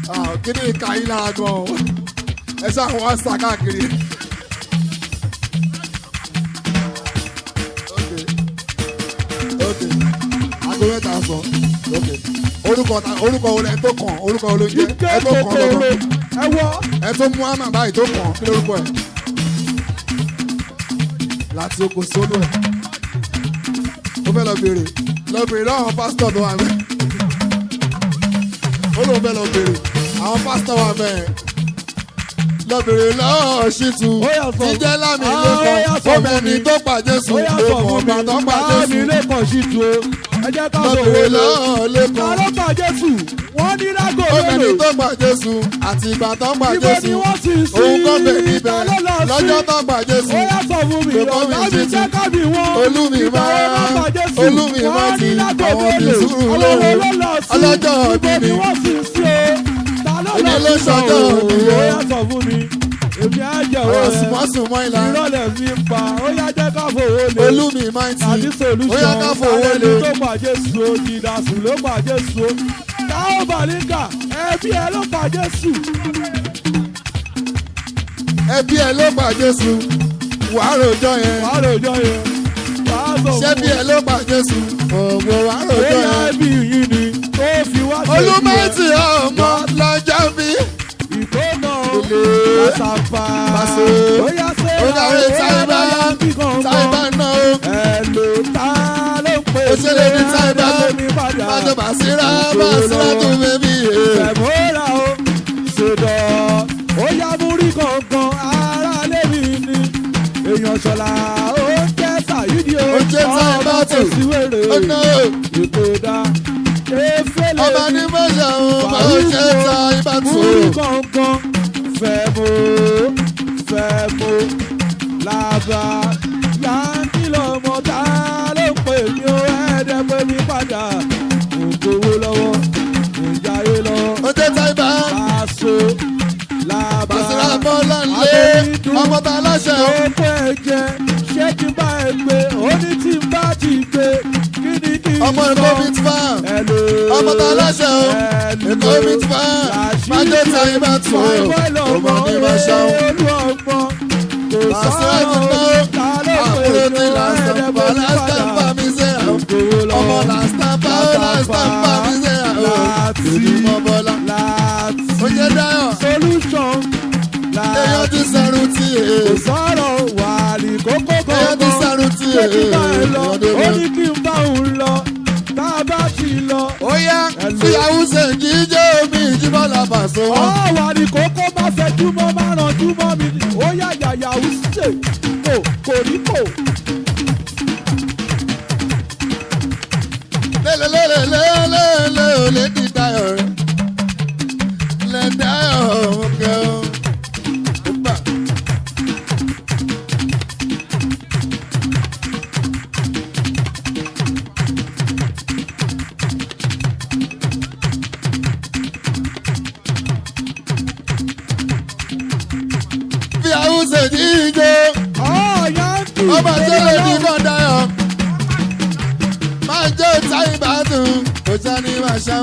Ah, kí ni ìka yín lára gan-an ẹ ṣáà wọ́n sá káàkiri. Okay. Okay. aago mẹ́ta sọ Okay. orúkọ ta orúkọ wo lẹ tó kàn orúkọ wo ló ń jẹ ike ẹ tó kàn kòkòrò lọ́dọ̀ ẹ wọ ẹ tó mú àmà báyìí tó kàn kí lórúkọ ẹ láti oko sólù ẹ ó fẹ́ lọ béèrè lọ béèrè lọ́wọ́ pásítọ̀ tó wà mẹ́ ó lóun fẹ́ lọ béèrè àwọn pásítọ̀ wà mẹ́ lọ béèrè lọ́wọ́ ṣìtú Ó yá sọ. jíjẹ́ lámì Ah, ó yá lẹ́kọ̀ọ́ sọ ó fún mẹ́ni mi. tó pàdé ó sùn yà ó sọ mọ̀ fún ọ̀gbà tó mi pàdé báàmì sùn lẹ́kọ̀ọ́ sí tu o ẹ jẹ́ ká lọ fòwò béèrè lé lọ́wọ́ ta lẹ́kọ̀ọ́ ló pa jésù wọ́n ní lágò ó mẹ́ni mélòó tó pàdé sùn àti ìgbà tó pàdé ibo ni sùn wọ́n sì sí òun kọ́ bẹ̀ níbẹ̀ ta ló lọ sí lọ́jọ́ tó pàdé ó sùn yà sọ fún mi Kò kọ́ mi ọ̀gá mi sí jẹ́ ti- kábì wọn olúmi ìgbà máa wo ló pa jésù olúmi máa wọ́n ti ní lágò àwọn òbí mélòó sùúrù àwọn wo lóru ló lọ sí ọlọ́jọ́ ibo òbí ni mi wọ́n sì sí o ta ló Èmi lọ ló sí ṣọjọ́ o òbí ó o. yà sọ fún mi èmi á jẹ́ ọ̀rọ̀ òun rẹ̀ sùmọ́sùmọ́ ìlà ìrọ̀lẹ́ mi ń pa ó yá jẹ́ ká fòwò lé olúmi máa ti àti solution ó yá ká fowó alẹ́ lé ní tó pa jésù o jìdásù ló pa jésù o táwọn bàlíkà ẹbí ẹ ló pa jésù ẹbí ẹ ló pa Jésù wàá rojọ́ yẹn wàá rojọ́ yẹn wàá sọ ṣẹ́bí ẹ ló pa Jésù ọ̀gbọ̀n wàá rojọ́ bóyá yẹn ẹbí yìí ni tó fi wá ṣe olúmọ̀tì ọmọ lọ́jọ́ bí ìkóná Ilé. lásàpá Pàṣẹ. bóyá ṣe ó dàwé táìbà táìbà náà ó ẹ̀lò tá ló ń pè ó ṣe lè ní táìbà mi padà májọ bàṣírà bàṣírà tó bẹ́bí yẹn. Fẹ̀mọ́ra o, ṣèdọ̀, ó yá múrí gangan, ara lémi ni. Èèyàn ṣọ̀la, ó jẹ́ Sàyídì o. Ó jẹ́ Táyé ọmọ Bátù. tó sí wèrè. ó ná Ètò ìdá, efele. ọba ní mọ́ṣẹ́ òun bá ó ṣe ta ibà tó. Múrí gangan, fẹ̀mọ́, fẹ̀mọ́, làbà, yankí lọ́mọ tá ló ń pè mí ó ẹ̀ẹ́dẹ́ pé mi padà. Mo gbowó lọ́wọ́, mo jáyé lọ́wọ́ ó jẹ́ táìbà aṣọ làbà bàṣírà bọ́lá ńlé ọmọ tá a láṣẹ ó. oko ẹ̀jẹ̀ ṣé kí n bá ẹ gbé ó ní tí n bá ti gbé kí ni kí n ọmọ èkó mi ti fà Hello. ọmọ tá a láṣẹ ó. Hello. èkó mi ti fà májọ ta ibà tó. ọmọ ní ma ṣáwọn. olú ọmọ kò bàṣírà ti sọ̀rọ̀ ná ta ló pè àkúrò ní tí làásìtàpá làásìtàpá mi ṣe àwọn. ọmọ làásìtàpá ó làásìtàpá mi ṣe àwọn. èdè mọ́ bọ́lá. láti ó jẹ́ dáyọ̀ solution èèyàn láti ti sẹ́rù tí kò èè. sọ̀rọ̀ wà ní kókó èèyàn ti gangan sẹ́rù tí ṣé èè. kí n bá ẹ lọ ọdẹ ó wọn. ní kí n bá òun lọ tá a bá ti lọ. ó yá fìyàwó ṣe jíjẹ́ omi ìjíbọ́lá bàṣọ ọ wọn. wà ní kókó má fẹjú mọ́ má ranjú mọ́ mi ó yá yàyà ó ṣe kò kò ní kò. lélelélelélélé ò lè di dayọ̀ rẹ̀. lè dayọ̀ òkè o. Ó bà. fìyàwó ṣe jíjẹ́ ọ yankee ọba tẹ́lẹ̀ ní kàn dáyọ̀ máa jẹ́ táyì bá dùn kò sani máa ṣam.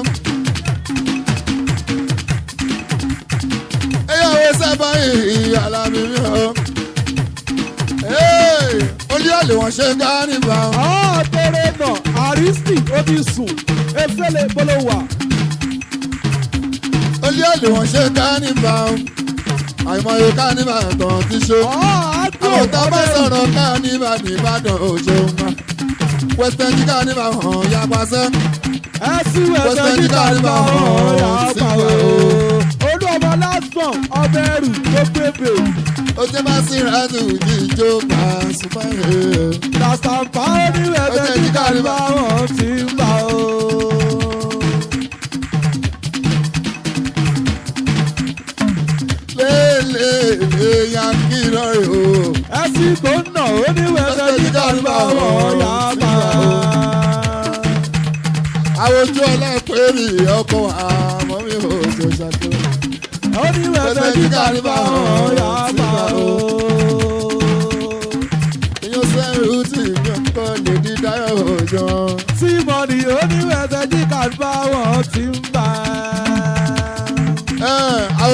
eyàwó sábà ìhì alámi mi o. olú àlè wọn ṣe ká nígbà. ọ tẹrẹ nà àrísì ó ti sùn efele bolowa olú àlè wọn ṣe ká nígbà. àìmọye ká nígbà tán ti ṣe. ọ àgbò àwọn tá a bá sọ̀rọ̀ ká nígbà nìbàdàn òjò ńlá. western jí ká nígbà hàn yapa sẹ́. ẹ sí ẹsẹ Western nígbà Union nígbà bá ọ̀hún wọn yà á sí pa ìgbà o. o. olú ọmọ lásán ọbẹ̀ ẹrù tó pépè ó jẹ́ bá sí ìrẹ́dù jíjó bá súnmọ́ ẹ̀. làṣàpá oníwẹ̀ Ó ẹsẹ jẹ́ nígbà jíjà nígbà ọ̀hún ti ń bá o. lélẹ̀ yankí lọ́rẹ̀ o. ẹ sì tó ń nà oníwẹ̀ ẹsẹ nígbà nígbà ọ̀hún yà á pa o. àwòjú ọlọ́pẹ̀rì ọkọ̀ àmọ́ mi ò tó ṣàkóso. oníwẹ̀ ẹsẹ nígbà nígbà ọ̀hún yà á pa o. ìyẹn sẹ́rù tí mi ò kọ́ lè di dáyọ̀ òjò. tí mọ̀nì oníwẹ̀ ẹsẹ nígbà nígbà ọ̀hún ti ń bá.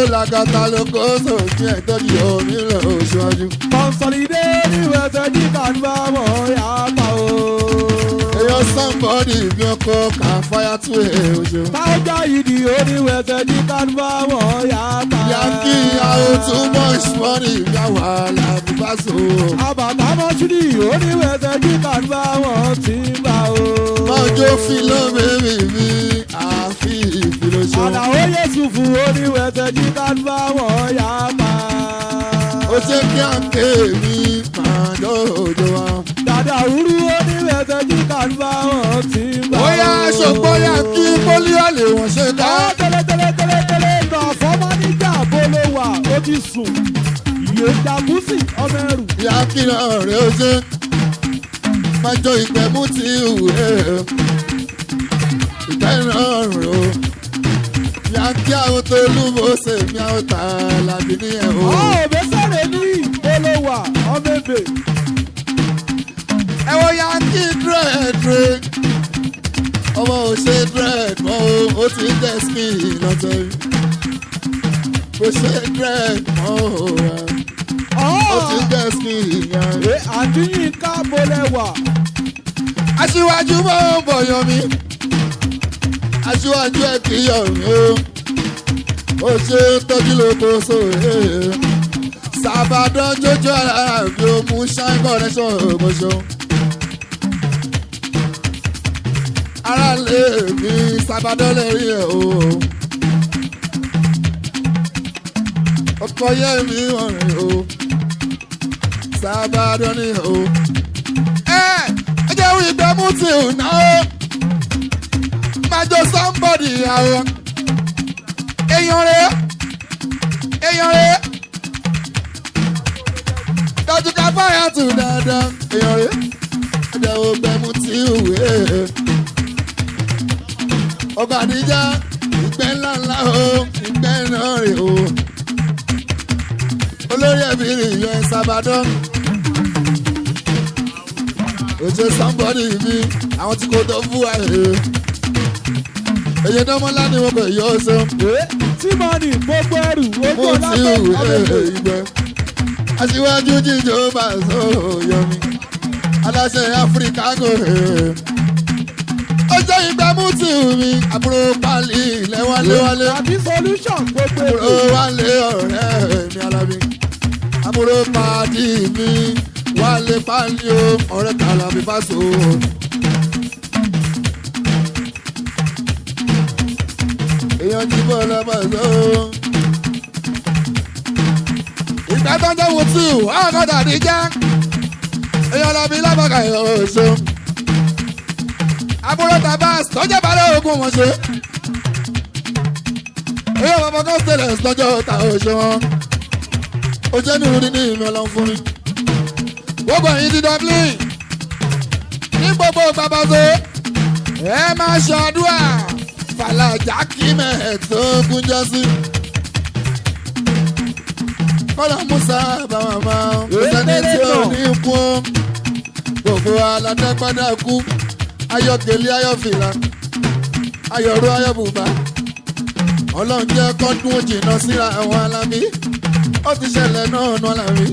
làgàtà ló kó sófin ẹ̀ tọ́jú omi lọ oṣooṣù. Consolidé ní wẹ̀sẹ̀ jí kàdúrà mọ̀ yá pa o. èèyàn somebody bí ọkọ kà fáyà tún ẹ̀ oṣù. Táwọ́jà ìdí oníwẹ̀sẹ̀ jí kàdúrà mọ̀ yá pa. yankí àwọn too much money yà wà lábùbáṣọ. Àbàtà mọ́ṣúdì oníwẹ̀sẹ̀ jí kàdúrà mọ̀ ti gbà o. mọ́jọ́ fìlọ́ bèbí mi àfi ìfìlọ́ṣọ́. Àdàó Yéṣùfù oníwẹ̀sẹ̀ jí kàdúrà mọ̀ yá pa. ó ṣe kí àǹkè mi máa dọ́jọ́ wa. Dàdà òwúrú oníwẹ̀sẹ̀ jí kàdúrà mọ̀ ti gbà o. bóyá ṣògbọ́n yankí pólíò lè wọ́n ṣe ká. Ọ́ tẹ́lẹ̀tẹ́lẹ̀tẹ́lẹ̀ nà fọ́mọ́ níjà bó ló wà ó ti sùn. Ìyè jàgùsì ọmọ ẹrù. yankí náà rẹ̀ ó ṣe. májọ ìgbẹ́mú ti hù ẹ́. ìgbẹ́ náà rẹ̀ ó. yankí àwọn tó lúbọ̀ ṣe mi àwọn tà lábí ní ẹ̀ o. Ọ́ òbẹ́sẹ̀rẹ̀ ní bó ló wà ọmọ ebè. ẹ wo yankí dírẹ̀dírẹ̀. ọmọ ò ṣe dírẹ̀d mọ́ o ó ti ń tẹ̀ skin lọ́tọ̀ yìí. kò ṣe dírẹ̀d mọ́ o ó ti ń tẹ̀ skin yẹn. Ẹ àdínyìn ká bó lẹ́wà. aṣíwájú mọ́ bọ̀yọ̀ mi aṣíwájú ẹ̀ kì í yọ̀ mí o ó ṣe tọ́jú lóko sóòrè sàbàdàn jójó ara bí o mú shine connection ògbóṣó ara lè mi sàbàdàn lè rí ẹ̀ o ọkọ yẹ mi ọ̀rìn o sàbàdàn ni o ẹ ẹ jẹ́ wí pé mú ti ò ná o máa jọ somebody àwọn èèyàn rẹ̀ èèyàn rẹ̀ dájú ká fáyà tù dáadáa èèyàn rẹ̀ ẹ jẹ́ wí pé mú ti ò wé ọkọ̀ àdíjà ìgbẹ́ ńlá ńlá o ìgbẹ́ náà rè o olórí ẹbí rẹ̀ yọ ẹ sábàdàn ojú somebody mi àwọn tí kò tó fún wa rè èyí náà mọ́lá ni wọn kò yọ ọ sọ Ẹ Tímọ̀nì gbogbo ẹrù mú ojú tí ọlápẹ́ ò ọmọ ebè. ìgbẹ́ aṣíwájú jíjọ bá sọ yọ mi aláṣẹ áfíríkà kò rè ọjọ́ ìgbà mú tí ò mi àbúrò pálí ilẹ̀ wálé wálé Àbí solution gbogbo àbúrò èdè. wálé ọ̀rẹ́ mi alábí àbúrò pàdí mi wálé pálí o ọ̀rẹ́ kàlàbí fásó. èèyàn jí bọ́ lọ́mọ sọ. ìgbà tó ń jẹ́ wò tí ò àwọn kan dàbí jẹ́ èèyàn lọ bí lábàkà ìhòòṣó. àbúrò tabas tó jẹ́ balẹ̀ ogun wọn ṣe èyí ọmọ kan stainless lọ́jọ́ ta oṣù wọn ó jẹ́ ní ìrúdi ní ìmọ̀ ọlọ́run fún mi. gbogbo ẹ̀yin ti dublin ní gbogbo babazo ẹ máa ṣàdúrà fàlàjà kí mẹ́ẹ̀ẹ́dógún gúnjọ́ sí. kọ́lá musa bàmà máa ń sẹ́ni tí ò ní kú gbogbo aládẹ́gbádá kú ayọ̀kẹ́lẹ́ ayọ̀fìlà ayọ̀rú ayọ̀bùbá ọlọ́run jẹ́ kọ́dún jìnnà síra àwọn alámi ó ti ṣẹlẹ̀ náà nu alámi.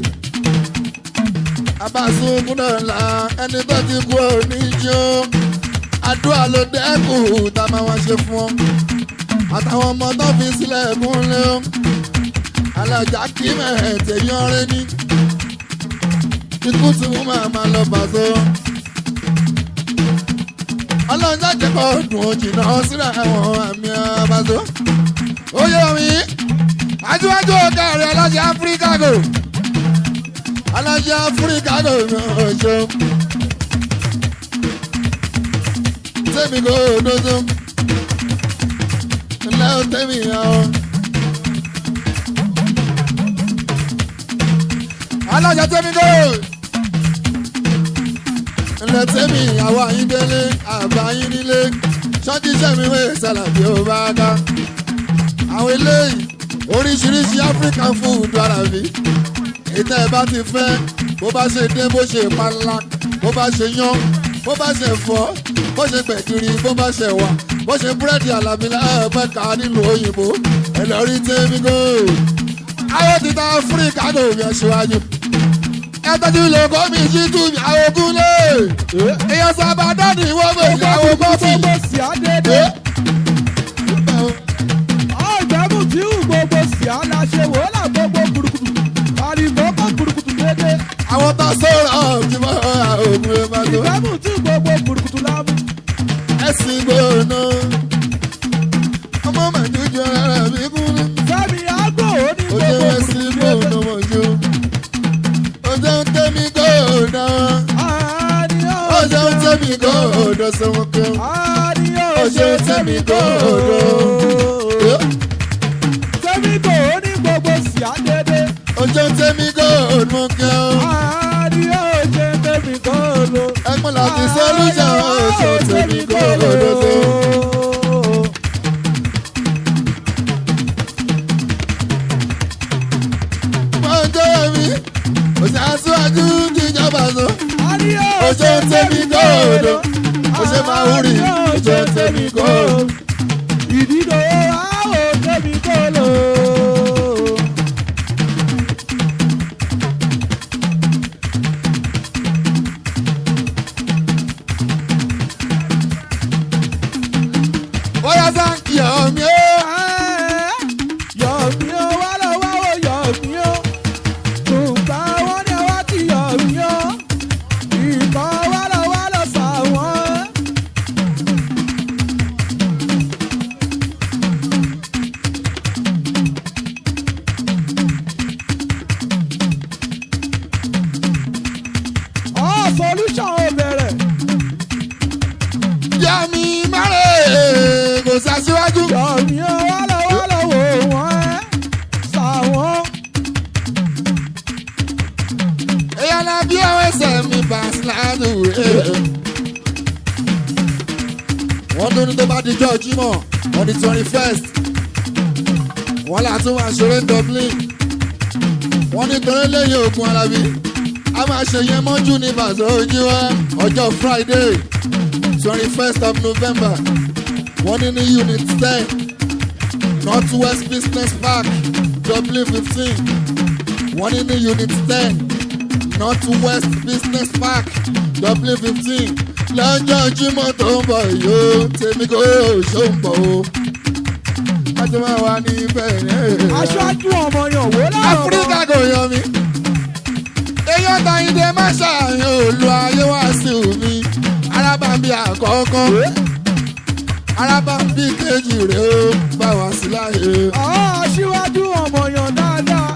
abasunkun náà la ẹni tó ti kú òní jó àdúrà ló dẹ́kun tá a máa wá ṣe fún ọ. àtàwọn ọmọ tó fi sílẹ̀ kúnlẹ̀ ó alájà kí mẹ́ẹ̀ẹ́dẹ̀ yọrin ní. ikú tí wọ́n máa máa lọ bàtọ́. ọlọ́run jáde kọ́ dùn jìnnà síra àwọn àmì àbàtọ́ ó yẹ mi aṣíwájú ọ̀gá rẹ̀ aláṣẹ áfíríkà gò aláṣẹ áfíríkà gò ọ̀ṣọ́ tẹ́mi kò dodo ńlẹ́ ó tẹ́mi àwọn. aláṣẹ tẹ́mi kò ńlẹ́ tẹ́mi àwọn àyíndélé àbáyín nílé ṣọ́jí sẹ́mi wẹ̀ sálàbí ó bá ká àwọn eléyìí oríṣiríṣi african food ara mi ìtẹ́ ẹ bá ti fẹ́ bó bá ṣe dé bó ṣe panla bó bá ṣe yán bó bá ṣe fọ́ bó ṣe gbẹ̀gìrì bó bá ṣe wà bó ṣe búrẹ́dì àlàbí lẹ́ẹ̀mẹ́ka nílùú òyìnbó ẹlẹ́rí tẹ́mi gold àwọn ti ta áfíríkà ní òbí ẹ̀ṣíwájú ẹ tọ́jú ilé kọ́ mi jí tú mi àwọn ogun lé èèyàn sábà dání wọ́n mọ̀ ìyàwó bọ́ọ̀sì. gbogbo sí àdédé. ọ̀gbẹ́mù tí ò gbogbo sí aláṣẹ wò ó là gbogbo kùrùkùtù. àlìmọ́kọ̀ kùrùkùtù dédé. àwọn tó sọ̀rọ̀ kí wọ́n ogun ẹ̀ máa tó ìgbẹ́mù tí gbogbo kùrùkùtù lámú. ẹ̀sìn gbòòna ọmọ màdújọ ara mi kún ní. fẹ́mi àgọ́ ó ní ó jẹ́ gbogbo ẹ̀sìn kùrùkùtù gbòòna dédé. mọ̀jú ó jẹ́ ń tẹ́mi gbòòna àníyàn ó jẹ́ ń tẹ́mi gbòòna sọ́wọ́n kan. àníyàn ó ṣe tẹ́mi gbòòna. fẹ́mi kò ó ní gbogbo sí àdédé. ó jẹ́ ń tẹ́mi gbòòna mọ̀ kan. àníyàn ṣe tẹ́mi kò lò. ẹ̀gbọ́n láti sọ́lúṣà ó ṣe tẹ́mi gbòòna tó. wọ́n jẹ́ mi ó ṣe aṣíwájú jíjọba sọ. ó ṣe ń tẹ́mi gbòòna ó ṣe máa ń rìn ó ṣe ń tẹ́mi gbòòna. ìdílé àwọn tẹ́mi kò lò. bóyá sáǹkì ọ̀mí ó. yọ̀mí ó wá lọ wá wò yọ̀mí ó. tùgbà wọn ni wá ti yọ̀mí ó. ìkọ́ wá lọ wá lọ sàwọn. ọ̀ solution ò bẹ̀rẹ̀. yá mi márè kò sàṣíwájú. yọ̀mí ó wá lọ wá lọ wò wọ́n ẹ́. sàwọn. èèyàn náà bí àwọn ẹsẹ̀ mi bá síláàdù rẹ̀. wọ́n tún ní tó bá di jọ́ jímọ̀ on the twenty first. wọ́n là tún máa ṣeré dublin. wọ́n ní torí lẹ́yìn ogun alábí. a máa ṣe yẹn mọ́jú ní bàtà ojú wa ọjọ́ friday twenty first of november. wọ́n ní ní unit ten north west business park dublin fifteen. wọ́n ní ní unit ten north west business park dublin fifteen lọ́jọ́ jímọ̀ tó ń bọ̀ yóò tèmi kò ṣó ń bọ̀ o. wájú máa wà ní bẹ̀rẹ̀. aṣáájú ọmọ yàn wò láwọn. áfíríkà kò yan mi. èèyàn tàyíǹde má ṣàyàn òlu ayé wá sí omi. arábàbí àkọ́kọ́ arábàbí kejì rẹ̀ ó bá wá sí láàyè. àwọn aṣíwájú ọmọ yàn dáadáa.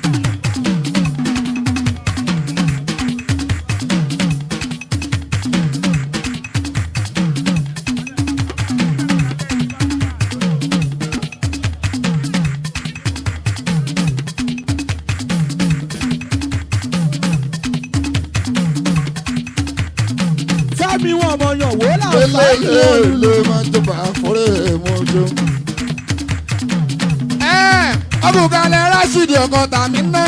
fẹ́mi wọn ọmọ yàn wò láwọn sáyé olùlù. lélẹ́lẹ́ máa ń tó bá fọ́rẹ́ mọ́jọ. ọ̀bùkálẹ̀ rásìdì ọkàn tàmí ná.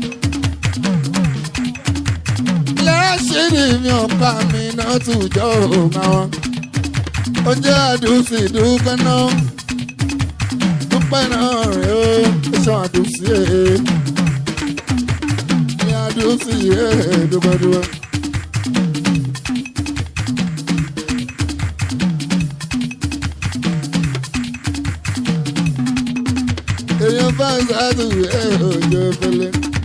ilẹ̀ rásìdì mi ọ̀pá mi náà tún jọ òǹkà wọn. ó jẹ́ àdùsí dúpẹ́ náà. dúpẹ́ náà rẹ̀ ó ṣan àdùsí ẹ̀. ní àdùsí ẹ̀ dúpẹ́ dúpẹ́. èèyàn bá ń sáàtù ẹ òjò fẹlẹ.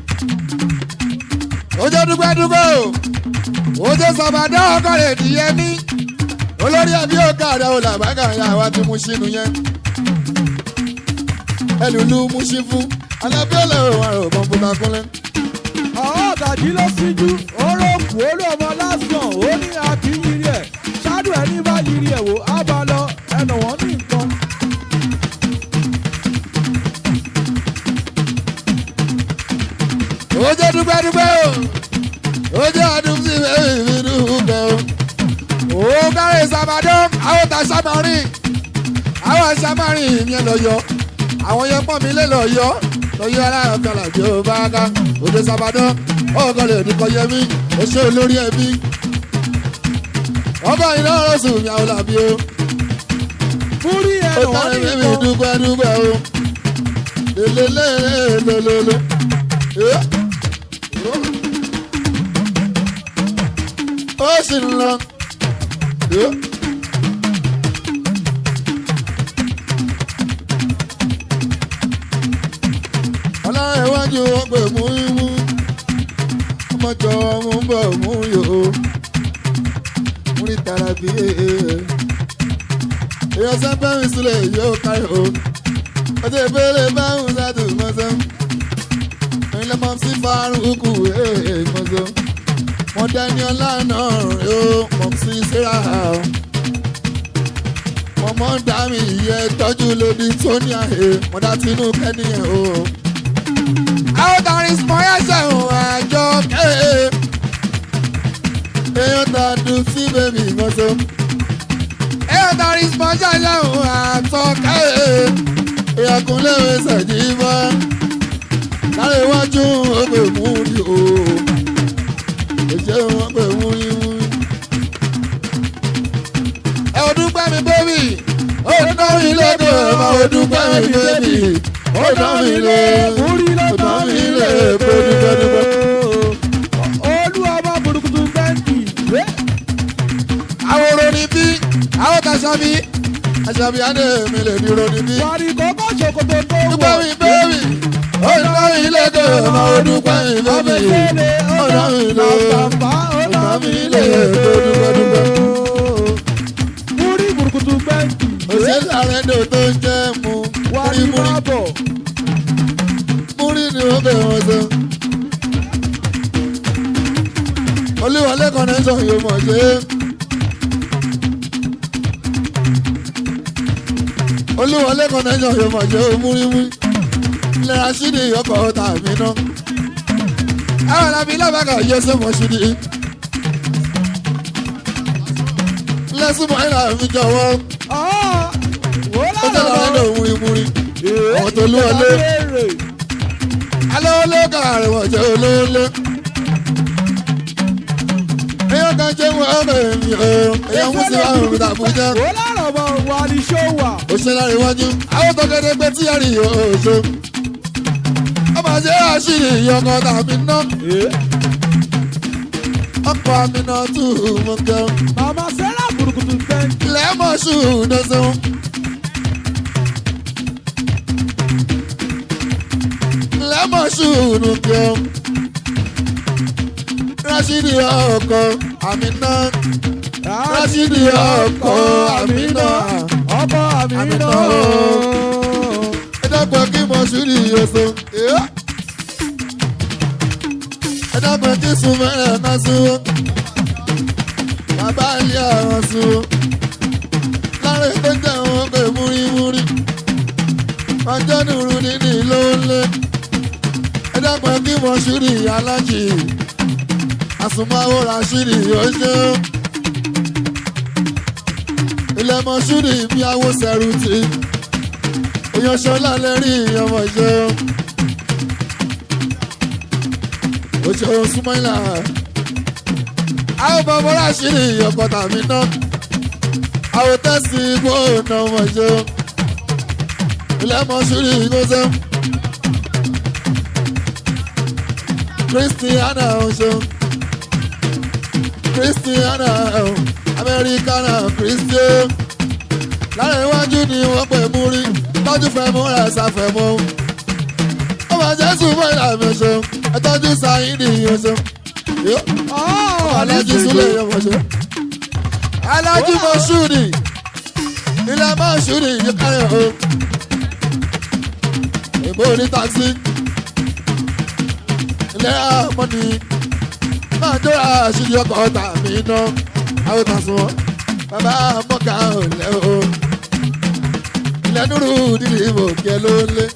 ojú dúpẹ́dúpẹ́ o ojú sọ̀bàdá ọkọ rẹ̀ dìyẹ ní olórí ẹbí ọkọ rẹ̀ ò làbákà ya wa ti mú sínú yẹn. ẹlùlù mú sí fún alábẹ́lẹ̀ òun àrò kọ̀ǹpútà kúnlẹ̀. àwọn ọ̀dàjì ló síjú oró kù olú ọmọ lásán ó ní akínyìírí ẹ̀ ṣáájú ẹ̀ ní bá yìírí ẹ̀ wò á bá lọ ẹnà wọ́n ní nǹkan. ojú dúpẹ́dúpẹ́ o ojú ọdún sí bẹ́ẹ̀ mi dúpẹ́ o. òun kárí sàbàdàn àwọn ta sàmárìn àwọn sàmárìn yẹn lọ yọ àwọn yẹn pọ̀ mí lé lọ yọ lọ yọ aláàrọ̀ kan làbí ó bá ká ojú sàbàdàn ọkọ lè dìkọ yẹ mí ó ṣe olórí ẹbí ọba iná rọ̀sùn mi àwọn làbí o múrí ó ẹ̀rọ wọn tẹ̀lé ní mímí nǹkan. dúpẹ́ dúpẹ́ o lélelélelélele. ó sì ń lọ. ọlọ́run iwájú wọn pè mú imú ọmọjọ mú bọ̀ mú yòó mú ní tara bí èèyàn sẹ́ńpẹ́ mi sílẹ̀ yóò kárí o ọjọ́ ìbéèrè báwọn ṣáàtù mọ́sán ẹ̀yin lọ́mọ sí fárúkú èèyàn mọ́sán wọ́n dání ọlá náà rè ó mọ̀ sí síra o wọ́n mọ̀ ń dá mi ìyẹ́ tọ́jú lórí tóní àhẹ wọ́n dá tinú kẹ́niyàn o. àwọn tàrí smọ́yà ṣẹ̀wọ̀n àjọ kẹ́ẹ̀ èèyàn tá a dùn sí bèbí mọ́sán èèyàn tàrí smọ́yà ṣẹ̀wọ̀n àtọ́kẹ́ èèyàn kúnlẹ̀ ṣẹ̀dí mọ́ lára iwájú ọgbẹ́ mú ni o èjẹ́ wọn pè mú ni mú ni. ẹ ò dúpẹ́ mi bébì ó dán mi lẹ́kọ̀ọ́ ẹ máa ò dúpẹ́ mi bébì ó dán mi lé múrí ó lọ́tọ̀ dán mi mi lé lè pé dúpẹ́ dúpẹ́. olú ọmọ burúkutu bẹ́ǹkì. àwòrán ni bí àwọn kàṣàbí àṣàbí adé mi lè dúró ni bí. wàrí kọ́kọ́ ṣòkòtò tó dúpẹ́ mi bébì ó dán mi lẹ́kọ̀ọ́ ẹ máa ò dúpẹ́ mi bébì ó dán mi lé ó dán mi lé pé dúpẹ́ dúpẹ́. múrí burúkutu bẹ́ǹkì. òṣèlú àrẹ́dò tó ń jẹ́ mu wàrí múrí má bọ̀. múrí ni wọ́n bẹ̀ wọ́n sọ. olúwọlé connection yóò mọ̀ ṣe é. olúwọlé connection yóò mọ̀ ṣe é múrímú. ilẹ̀ rasidi ọkọ̀ tàbí ná. àwọn alábí lábàkà yẹ sẹ́mọ̀ ṣídì. lẹ́sùmọ̀ ìlà mi jọ̀wọ́ ó ó tẹ̀lé àrẹ́dò múrímúrí. àwọn tó lú ọlé. alówólé kàrà wọ̀ jẹ́ olóòlé. èèyàn kan jẹ́ wọn ọ̀rọ̀ èmi o èèyàn mú sí àwọn òrùn tàbújá. ó lárọ̀ bọ̀ wà ní ṣọ́wà. òṣèlú àríwájú àwọn tó kéde pé tí ẹ̀rí òṣò. ọmọ ṣe àṣírí ìyọkọ tàbí ná. ọkọ̀ àmì náà tù mú kẹ́. màmá sẹ́rà burúkutu bẹ́ǹkì. lẹ́mọ̀ ṣù dọ́sán. lẹ́mọ̀ ṣù nù kẹ́. rashidi ọkọ̀ àmì náà. Rashidi ọkọ Amina. ọkọ Amina. Amina. ẹ dákun kí mo ṣúrì yọsọ. ẹ dákun kí sùnmẹ́rẹ̀ náà sún. bàbá ilé àwọn sún. lára ètò jẹ́ wọn pé múrímúrí. ọjọ́ nùrù nínú ló ń lé. ẹ dákun kí mo ṣúrì alájì. àsùnmáwò Rashidi yóò ṣe é ilẹ̀ mọ́ṣúrì bí awo sẹ́rù tí èèyàn ṣọlá lẹ́rí ọmọ ìṣe òṣèré súnmọ́ìlà àwọn bàbá ráṣírí ọkọ̀ tàbí ná àwọn tẹ́sí igbó ọ̀nà ọmọ ìṣe ilẹ̀ mọ́ṣúrì gbọ́sẹ̀ Christiana ọ̀ṣọ́ Christiana ọ̀ṣọ́ amẹ́ríkánà kristian lára iwájú ni wọ́n pè mú rí tọ́jú fẹ́ mú rẹ̀ ṣàfẹ́mọ́ ó máa jésù mọ́ ìlànà ṣe ẹ tọ́jú sáyidì yẹn ṣe alájú súlẹ̀ yẹn mọ̀ ṣe alájú mọ̀ ṣúùdì ilẹ̀ mọ̀ ṣúùdì yìí kárẹ̀ o ìbò ní takisí ilẹ̀ àmọ́ni máa jọra àṣírí ọkọ̀ tàbí iná àwọn kan sún wọn bàbá mọ́kà ò lẹ́ o ilẹ̀ dúró dídì ìbò kí ẹ ló ń lé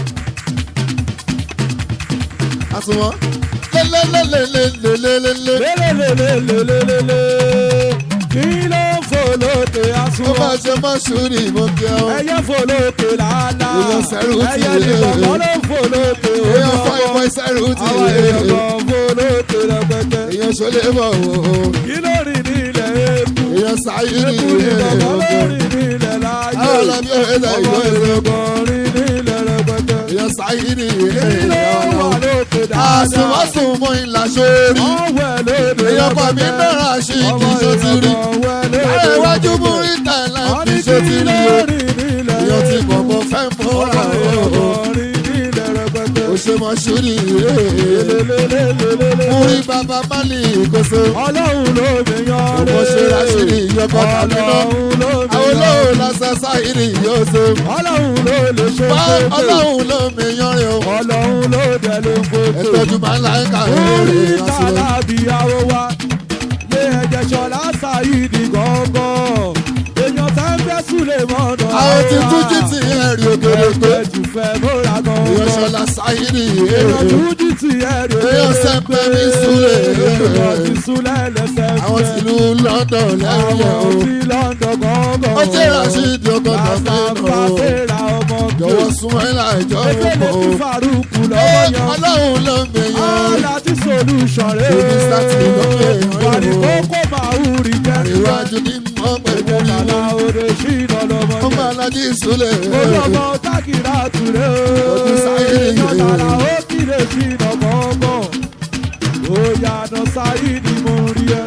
àsùnwọ̀n lélẹ́lẹ́lẹ́lẹ́lẹ́lẹ́lẹ́ lélelelelelelele kí ló ń fò lókè ó àsùnwọ̀n. máa ṣe mọ́ sùúrì ìbò kí ẹ o ẹyẹ fò lókè lálá Èèyàn sẹ́rù tì ẹyẹ í. nìkan ló ń fò lókè èèyàn ojú fọ́ ìmọ̀ ọmọ ìsẹ́rù tì àwọn í èèyàn kan fò lókè rẹpẹtẹ èèyàn ṣọlẹ̀ bọ̀ wò ó kí ló rìn ní ilẹ̀ eku èèyàn sáyìrì Ekúni bàbá èèyàn lórí nílẹ̀ láyé. àwọn ọlọ́bí ẹ̀ẹ́dẹ̀ Ọmọ ìwé ìwé ìrọ̀gọ́rin nílẹ̀ rẹpẹtẹ. èèyàn sáyìrì Ilé èèyàn wà ọlọ́run lókè dáadáa. àsùnwọ̀sùn mú ìlà sórí Ọwẹ́ lóde èèyàn kan mi rẹpẹtẹ. náírà ṣì kì Ọmọ í ṣe ti rí ìrọ̀gọ́ wẹ́ lóde lára iwájú mú rẹpẹtẹ. ìta ìlà Wọ́n kì ní í ṣe ti kí rí o lórí nílẹ̀ èèyàn ti rẹ̀. bọ̀bọ̀ fẹ́ múra Ọmọ o ìrọ̀gọ́rin nílẹ̀ rẹpẹtẹ. ó ṣe mọ́ ṣúrì èèyàn Lélelélelélele. mú rí bàbá málì ìkóso Ọlọ́run ló mi yan Ọmọ ṣe Rashidi ìyọkọ̀ tàbí náà. Ọlọ́run ló mi àwọn yan. olóhùn lásán sáyìrì yóò ṣe Ọlọ́run ló lè ṣe wá gbogbo. ọlọ́run ló mi yanrin o Ọlọ́run ló dẹ̀ ló gbogbo. ẹ̀tọ́jú máa ń la ẹ̀ka Orí èrè àṣìwọ̀n. tàlàbíyàwó wa lé ẹ̀jẹ̀ ṣọlá ṣàyídì gángan. Èèyàn tá ń fẹ́ súlẹ̀ mọ́dọ̀. àwọn ti tún jí ti ẹ̀rì òkèrè pé Ẹ̀jẹ̀ jù fẹ́ múra èèyàn gángan. ṣọlá sáyìrì Èèyàn èrè tún jí ti ẹ̀rì èèyàn sẹ́pẹ́ ní súlẹ̀ Èèyàn ti súlẹ̀ lẹ́sẹ̀ àwọn fẹ́. tìlú London lẹ́yìn ẹ̀ o Àwọn ti London gángan. ó jẹ́ Rashidi ọkọ̀ tàbí Làbàbà náà o fẹ́ra ọmọ jọ̀wọ́ sún ẹ̀ láìjọ́ Efele òpó ti o Faruku Ẹ, lọ́wọ́ yan. ọlọ́run ló mi yan Láti solution rẹ̀. Èmi sáti lókè yan. Wàrí kókó máa ń rí jẹ́rìí. ìwájú ní mọ́ pẹ̀lú Bàlá ìwọ̀n òde ṣìnà lọ́mọ ó yẹn. máa lajú ìsúlẹ̀ Olọ́mọ tákìrá tùrẹ́ o. Ojú sáyé Èèyàn yìí. lára ó kílè ṣìnà gbọ̀ngàn. Ó yànà sáyé ni mo rí ẹ.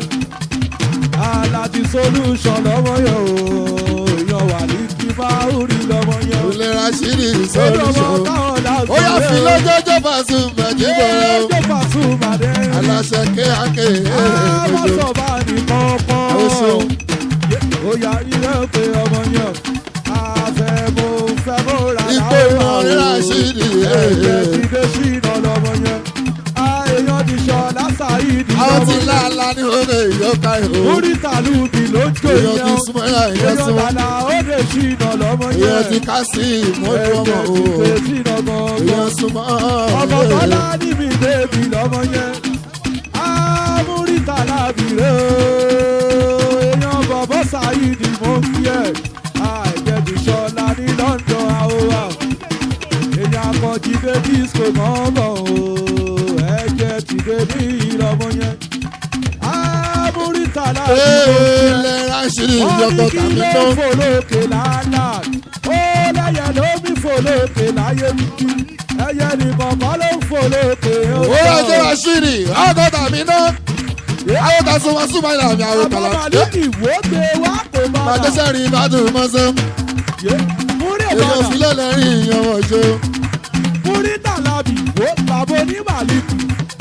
Aláti solution lọ́mọ yẹn o. Èèyàn wà ní kí máa ń rí lọ́mọ yẹn o. olè Rashidi Olọ́mọ solution táwọn láti ó yà fi lọ́jọ́jọ́ fàṣù mẹ́jìbọ̀ rẹ̀ o Ẹjọ́ Pasuma dé. aláṣẹ kéákè Àwọn ẹ̀ẹ́dẹ̀gbẹ̀jọ sọ̀bà ní kọ̀ọ̀kan. Ó ṣeun. Ó yà ilé pé ọmọ yẹn. Àfẹ́ mo fẹ́ mo rà ipò ìmọ̀rin Rashidi Ẹ̀jẹ̀ ti dé ṣìnà lọ́mọ yẹn. Èèyàn ti sọ lásàáyídì àwọn lọ́mọ ti yẹn. láàlá ní oge ìyọ́ka ìhò Orí tàlùbì ló ń jò èèyàn ti yẹn. súnmọ́ ẹ̀yà ìyẹn Èèyàn súnmọ́ tàlà ó dé ṣìnà lọ́mọ yẹn. èèyàn ti ká sí ìmọ̀jú ọmọ Ẹ̀jẹ̀ o ti dé ṣìnà gangan. èèyàn súnmọ́ ọmọ tọ́lá níbi bébì lọ́mọ yẹn amúrítà lábìrẹ́ o èèyàn bọ̀bọ̀ ṣáìdì mò ń kí ẹ̀ àìjẹ̀dùṣọ́lá ní London àwòwà èèyàn akọ̀jìdé disco mọ́mọ́ o ẹ̀jẹ̀ tìdé ní ìlọ́mọ yẹn amúrítà lábìrẹ́ ilẹ̀ Rashidi wọ́n ní ìyọ́kọ̀ kí tàbí ló tó fò lókè lánàá ó lẹ́yẹ ló mi fò lókè láyé wíkí ẹyẹ nìkan kọ́ ló ń fò lókè ó ó rọjò Rashidi ọkọ̀ tàbí náà àwọn ta súnmọ́ súnmọ́ ìlà mi àwọn bàbá kàlà màlúkì wò gbé wá kó bàbá màdéṣẹ́ rí ìbádùn mọ́sán múrí èèyàn bàbá sílẹ̀ lẹ́rìn ìyẹn wọ̀ ṣe múrí tàlàbì wò bàbá onímàlúkì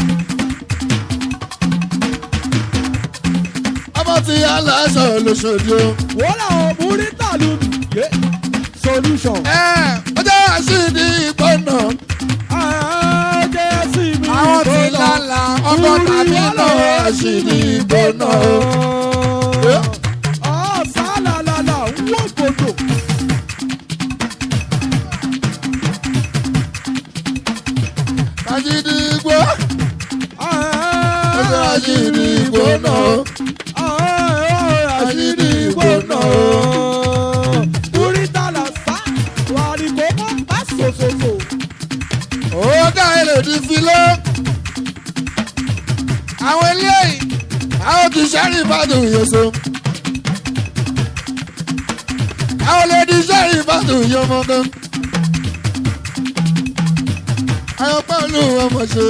ọmọ ti aláṣọ lóṣòdì o. wò làwọn múrí tàlùbì yé solution. ẹ ó jẹ́ Rashidi ìgbọ́nà ẹ̀ẹ́dẹ́ sí mi àwọn ti ìgbóná. lálà ọkọ̀ tàbí náà Rashidi ìgbọ́nà o. Ọ̀sálàlàlà ń wò gbòdò. Rashidi ìgbọ́ ó jẹ́ Rashidi ìgbọ́nà o. Rashidi gbóná. Múrítàlà sá wà ní kókó bá sòsòsò. ó dá ilé di filé. àwọn eléyìí àwọn ti sẹ́rí ìbádùn yòóso. àwọn lè di sẹ́rí ìbádùn yọmọgán. àwọn pẹ̀lú ọmọ ṣe.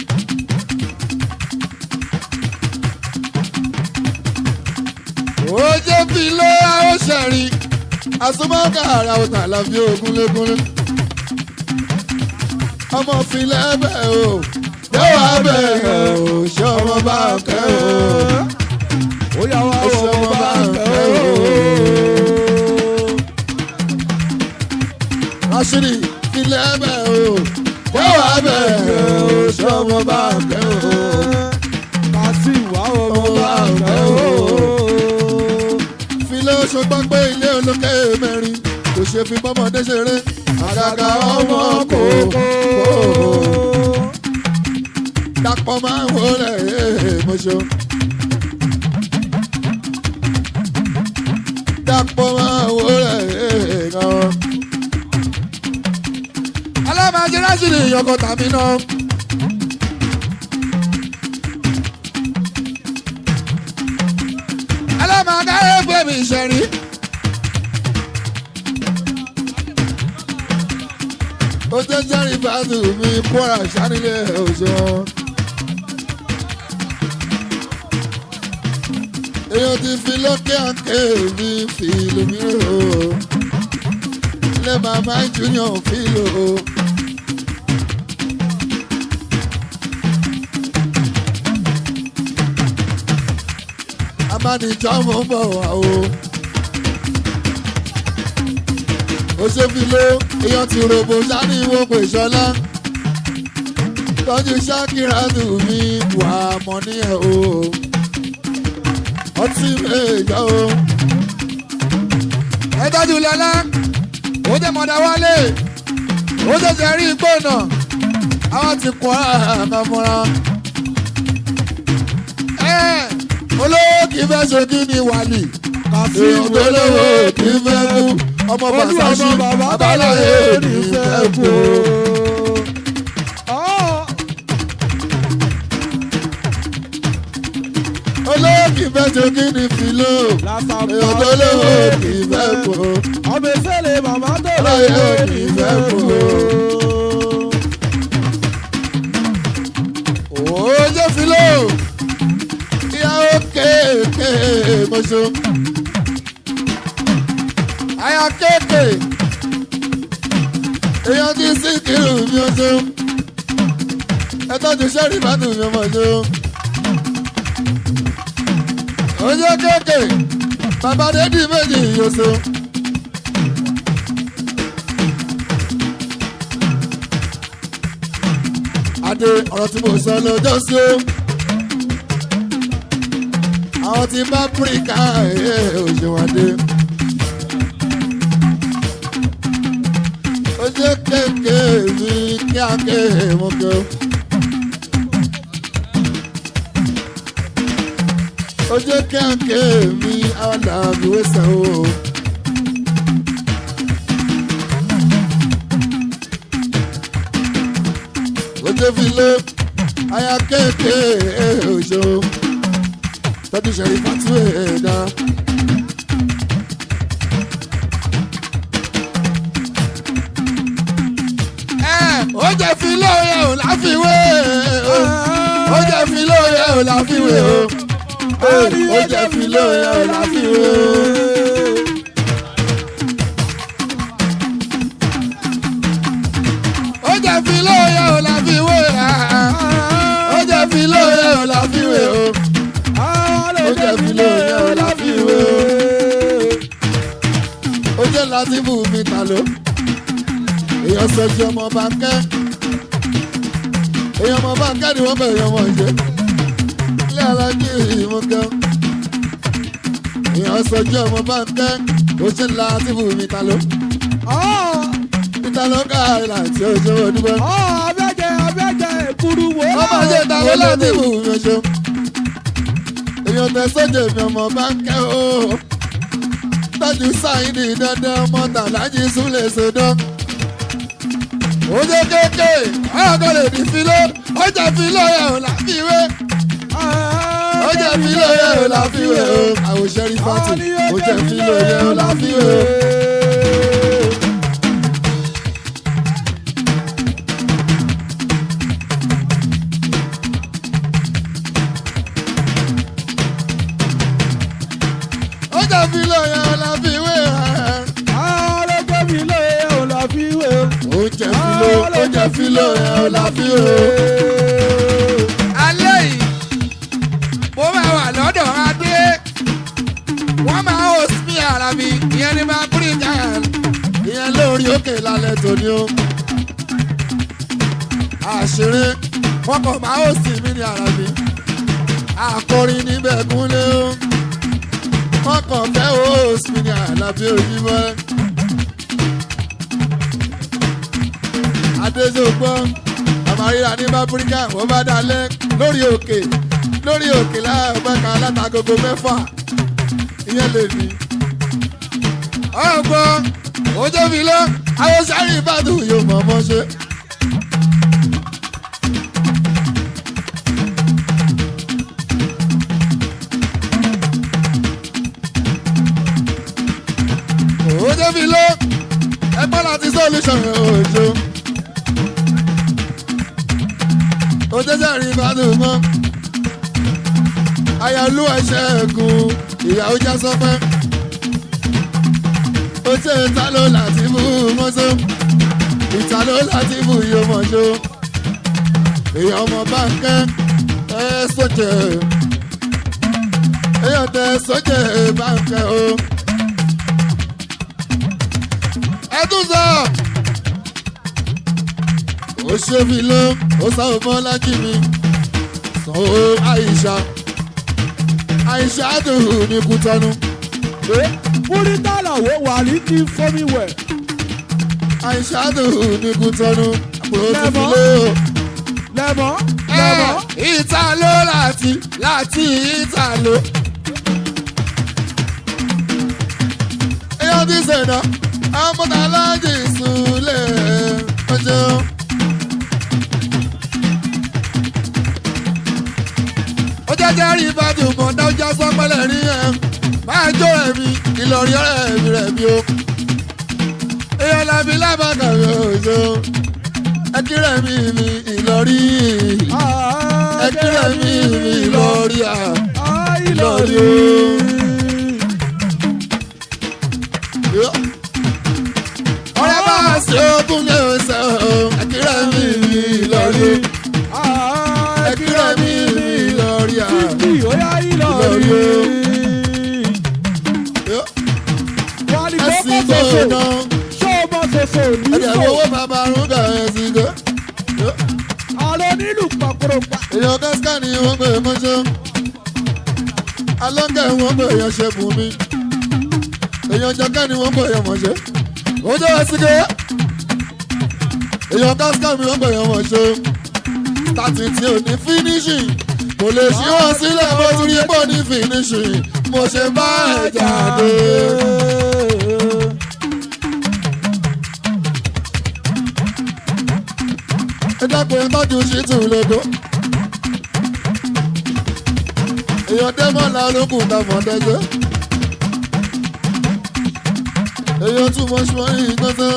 ó jẹ́ filé àwọn sẹ́rí. àsomọ́kà ara ọ̀tà àlàfi ògúnlégúnlé ọmọ filẹ̀ bẹ̀ o yóò wá bẹ̀ o ṣé ọmọ bá kẹ́ o. Ó yà wá Ó ṣe ọmọ ọmọ bá bá fẹ́ fẹ́ o. Rashidi filẹ̀ bẹ̀ o yóò wá bẹ̀ o ṣé ọmọ bá kẹ́ o. Kàsí wá ọmọ bá fẹ́ o. filẹ̀ oṣù gbọ́ pé ilé olókè mẹ́rin kò ṣe fi bọ́mọdé ṣeré àgàgà ọmọ kò kò dàpọ̀ máa ń wọlé mọ́ṣọ́. dàpọ̀ máa ń wọlé gan. alámàjẹ Rashidi ìyọkọ tàbí náà. ọmọ akáyé bèbí ìṣẹ̀rí. ó tẹ́ jẹ́rìí fàtú mi kóra sánilé òṣùwọ̀n. èèyàn ti fi lókè àǹkè mi fi lómìnira o ilé bàbá junior fi lò ó. amánijọ́ mo ń bọ̀ wá o. ó ṣe fi ló èèyàn ti rògbò sani wo pè sọlá. tọ́jú ṣákìrátù mi wà mọ́ ní ẹ̀ o. ọtí méjọ o. ẹ tọ́jú lọ́lá ó jẹ́ mọ̀dá wálé ó ṣẹ̀ṣẹ̀ rí igbó náà àwọn ti kọ́ àmàmọ́ra. olówó kì í fẹ́ ṣe kí ni wàlì èèyàn tó lówó kì í fẹ́ kú ọmọ bàṣáṣí abáláyé ní fẹ́ kú. olówó kì í fẹ́ ṣe kí ni fìlò èèyàn tó lówó kì í fẹ́ kú. ọmọ ìṣẹ̀lẹ̀ màmá tó Abáláyé lọ́wọ́ ní ní fẹ́ fẹ́ kú. kú. Oje filo ìyàwó kéèké mọ́ṣọ́. Àyà kéèké èèyàn ti sí kírun mi ọṣọ́. Ẹ tọ́jú sẹ́rí ìbádùn mi ọmọṣọ́. Oje kéèké bàbá dédì méjì yọṣọ́. Adé ọ̀rọ̀ tí mo sọ lọ́jọ́ sí o. Àwọn tí bá píríkà ẹ̀ òṣèwádé. Ó jẹ́ kéèké mi kíáké mo kẹ́ o. Ó jẹ́ kíáké mi àwọn làbí wẹ́sẹ̀ o. Oje fi lé aya kéèké òṣò tọ́jú ṣẹ̀rí fatu ẹ̀dá. Oje fi lóye ò láfiwé o. Oje fi lóye ò láfiwé o. Oje fi lóye ò láfiwé o. ó jẹ́ fi lóye ò la fi wé ó jẹ́ fi lóye ò la fi wé o ó jẹ́ fi lóye ò la fi wé o ó jẹ́ láti bù mí ta ló èèyàn sọjú ọmọ bánkẹ́ èèyàn ọmọ bánkẹ́ ni wọ́n bẹ̀rẹ̀ ọmọ ìṣe ilé alájí ìmúkẹ́ èèyàn sọjú ọmọ bánkẹ́ ó ṣe láti bù mí ta ló ìta ló ká àìlà tí ó ṣe onígbọ́. abẹ́jẹ́ abẹ́jẹ́ èkúrú wo. ọmọ ṣe ìtàwé láti bù mí ṣe. èèyàn tẹ sójà mi ọmọ bá ń kẹ́ o. tọ́jú sáyidì dandan ọmọ tàlájì súnlẹ̀ sódán. ojú kéèké ọ̀rọ̀ lè di filo ọjà filo yẹ ò láfiwé. ọjà filo yẹ ò láfiwé o. àwòṣe rí fati ọjà filo yẹ ò láfiwé o. ọjà filo yẹ ò láfiwé o. ọlọ́gbọ́n mi lóye ò lọ fi wé o. oúnjẹ filo oúnjẹ filo ẹ ò la fi o. alẹ́ yìí mo máa wà lọ́dọ̀ adé wọ́n máa hó sí ara mi ìyẹn ní máa bírí jàn. ìyẹn lórí òkè lálẹ́ tòní o. àṣírí wọn kàn máa ó sì mí ní ara mi. àkọrin níbẹ̀ kúnlé o. wọn kàn fẹ́ ó sì mí ní àlàbí òyìnbó. adéjọgbọ́ àmàríra ní bábúríkà wọ́n bá dalẹ̀ lórí òkè lórí òkè láàbẹ̀ka látagogo mẹ́fà ìyẹn lè ní ọgbọ́n ojú mi lọ àwọn sáré ìbàdàn yóò mọ̀ ọmọ ṣe. jẹ́jẹ́ rí ìbádùn mọ́ ayọ̀lú ẹ̀ṣẹ̀ ẹ̀gùn ìyàwó já sọpẹ́ ó ṣe ìta ló láti mú mọ́sọ́ ìta ló láti mú iye mọ́ṣọ́ èèyàn ọmọ báńkẹ́ ẹ sọ́jẹ́ èèyàn tẹ sọ́jẹ́ báńkẹ́ o. ẹ tún sọ ó ṣe mí ló ó sáwọ́ mọ́ lájú mi sanwó àyíṣà àyíṣà dùn ní kútọ́nù múrítàlà wo wà ní kí fọmi wẹ̀. àyíṣà dùn ní kútọ́nù àpòrò tó fi Lẹ́mọ̀. lé o. lẹ́mọ̀ ẹ lẹ́mọ̀. ìta ló láti láti ìta ló. èèyàn ti sèdá àmọ́tà aláàjì ìsúlẹ̀ ọjọ́. ó jẹ́jẹ́ rí ìbàdàn mọ̀ọ́dá ó já sọ́pẹ́lẹ̀ rí ẹ̀ máa jó ẹ̀mí ìlọrí ọ̀rẹ́ mi rẹ̀ bí o. èèyàn làbí lábàkà mi ò jọ ẹ kírẹ̀ mi mi ìlọrí ẹ kírẹ̀ mi mi ìlọrí à. Ìlọrí. ọ̀rẹ́ bá a ṣe ogún ní ọ̀sẹ̀ ẹ kírẹ̀ mi mi ìlọrí ẹ kírẹ̀ mi mi ìlọrí à. Títí ó yá Ìlọrí. Wà ní ẹ̀sìn kókó tó ṣoṣo. ná Ṣé o mọ ṣoṣo ẹ̀dẹ̀ nílò? owó bàbá arúgbó ẹ̀sìn tó. Àlọ́ nílùú pàkúrọ̀pà. èèyàn kẹ́síkà ni wọ́n pè é mọ́ṣọ́ alọ́ngẹ̀ wọ́n pè èèyàn ṣe bùn mi èèyàn jọkẹ́ ni wọ́n pè èèyàn mọ̀ṣẹ́ ojú ẹ̀sìnkẹ́ èèyàn kẹ́síkà ni wọ́n pè èèyàn mọ̀ṣẹ́ tàtí tí ò ní fínísìn kò lè ṣí wọn sílẹ̀ bó ti rí pọ̀ ní fínísìn mo ṣe bá ẹ̀ jáde. ẹ dákun ẹ tọ́jú ṣìtù lóko. èèyàn dẹ́mọ̀lá olókùn ta mọ̀ọ́dẹ́jọ́. èèyàn tún mọ̀ ṣùgbọ́n yìí gbọ́sẹ̀.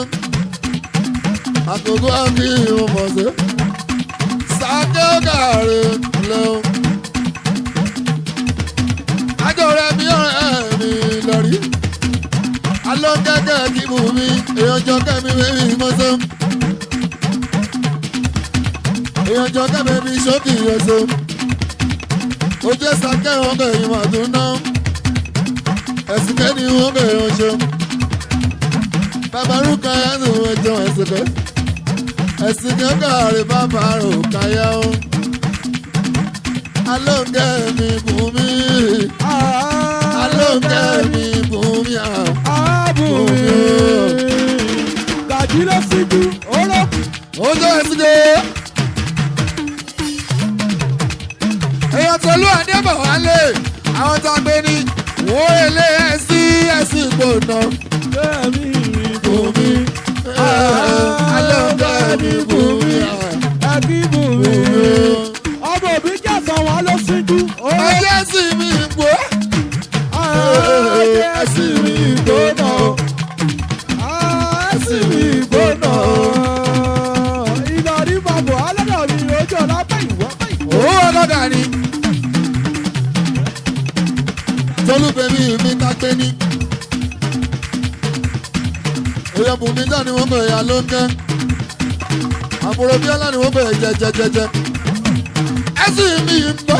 àkókò àbí ìwọ̀n mọ̀ọ́sẹ̀. sàkẹ́ ọ̀gàrè lẹ́wọ̀n. àjọ rẹ̀ mi ọ̀rẹ́ mi lọ́rí. alọ́ gẹ́gẹ́ kí bù mí èèyàn jọ kẹ́mi wéwì mọ́sẹ̀ èèyàn jọ kẹ́mi bí ṣókì ẹ̀sọ́ ojú ẹ̀sà kẹ́hìn bẹ̀ yìí mà tún ná ẹ̀sìn kẹ́ni wọ́n bẹ̀ yàn ṣe bàbá rúkà ẹ̀sìn wọn jọ ẹ̀sìn kẹ́ ẹ̀sìn kẹ́kẹ́ rè bàbá rò káyà ó alóńgẹ́ mi bùn mí alóńgẹ́ mi bùn mí à Àbùmí. Gàjí ló síjú. Oró. ojú ẹ̀sìn kẹ́ èèyàn tolú àdébọ̀ wálé àwọn tó gbé ní wọ́n èlé ẹ̀sìn ẹ̀sìn gbòòna. Bẹ́ẹ̀ni Bùnmi, alóńgẹ́ mi bùnmi, Ẹbí bùnmi. Ọmọ òbí jẹ̀sán wọn ló síjú. Oró. ọjọ́ sì mi gbó. Ẹsìn mi gbóná. Ẹsìn mi gbóná. Ìlọrí bàbá alọ́dọ̀ mi lójú ọ̀la bẹ́ẹ̀ ìwọ́ bẹ́ẹ̀ ìwọ́. Owó ọlọ́dà ni. Tolú bèbí mi ká gbé ní. Èèyàn bùnmi dá ni wọ́n bẹ̀rẹ̀ alóńgẹ́. Àbúrò Bíọ́lá ni wọ́n bẹ̀rẹ̀ jẹjẹjẹjẹ. Ẹ̀sìn mi ń bọ̀.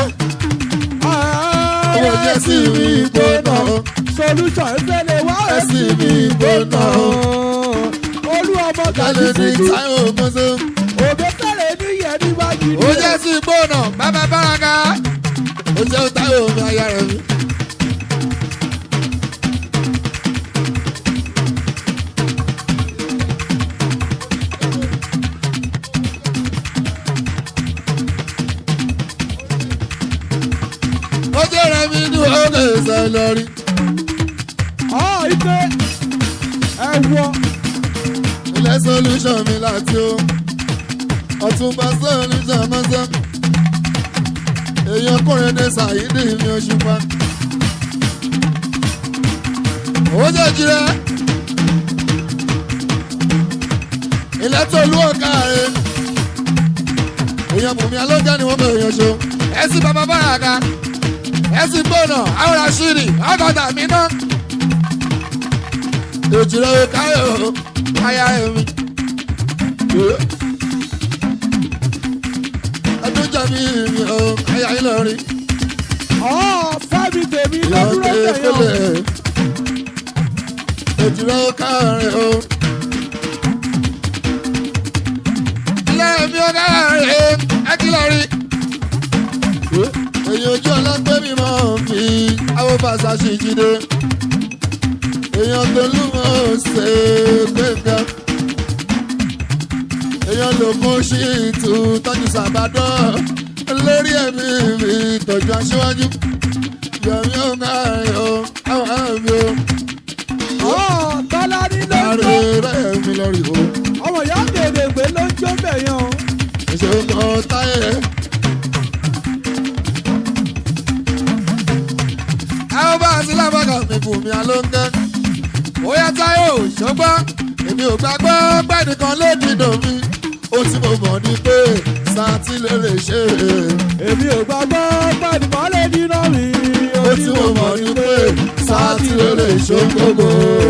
Owó jẹ́ sí mi gbóná. Solution ìfẹ́lẹ̀ wá Ẹ̀sìn mi gbóná. Olú ọmọ Kálẹ̀ gàdí ní síjú. Táyọ̀ Mọ́sẹ́. Òbí tẹ̀lé ní yẹn ní wájú ó jẹ́ sí gbóná bàbá báraka ó jẹ́ táwọn omi aya rẹ̀ mi. ó jẹ́ rẹ̀ mi ní òkè ìṣẹ̀ lórí. Ọ̀ ife ẹ̀wọ̀ ilé solution mi láti ó ọ̀túnba solution mọ́sẹ́ èèyàn kúrin ní sàyídì mi òṣùpá ó jẹ́ jirẹ́ ilé tó lú ọ̀ka rẹ̀ èèyàn bùnmi alóńgẹ́ ni wọ́n mọ èèyàn ṣo. ẹ̀sìn bàbá bàràkà ẹ̀sìn gbọ̀nà àwọn àṣírí ọgọ́ta mi náà èjìrẹ́ káyọ̀ aya ẹ̀mí. ẹdún jàmí mi ò káyà Ìlọrin ọ̀ fẹ́mi tèmi ló ìyọ̀ dúró tẹ̀yàn. kéfélé èjìrẹ́ káyọ̀ o. ilé mi ò dára rè é ẹ kí lọ rí. èyí ojú ọlọ́pẹ́ mi máa ń fi àwọn fàṣà ṣì jíde èèyàn tó lù mọ́ ṣe gbẹ̀ngàn èèyàn ló kún sí ìtú tọ́jú sàbádọ́ lórí ẹ̀mí mi tọ́jú aṣíwájú yọ̀mí ò ká ẹ̀yọ́ àwọn àmì ò ọ̀ tọ́lá ní ló ń kárí jó rẹ̀ mi lórí o ọmọ ìyá gèdègbè ló ń jó bẹ̀yàn o. ìṣòro kan táyé àwọn bá a sí lábàkà mi bù mí alóńgẹ́ bóyá táyọ̀ ṣọgbọ́n èmi ò gbàgbọ́ pẹ́ẹ́nìkan ló dìdò mi ó tí mo mọ̀ ní pé sátí lè lè ṣe é. èmi ò gbàgbọ́ pẹ̀lú mọ́lẹ̀ dínà mi. ó tí mo mọ̀ ní pé sátí lè lè ṣe gbogbo.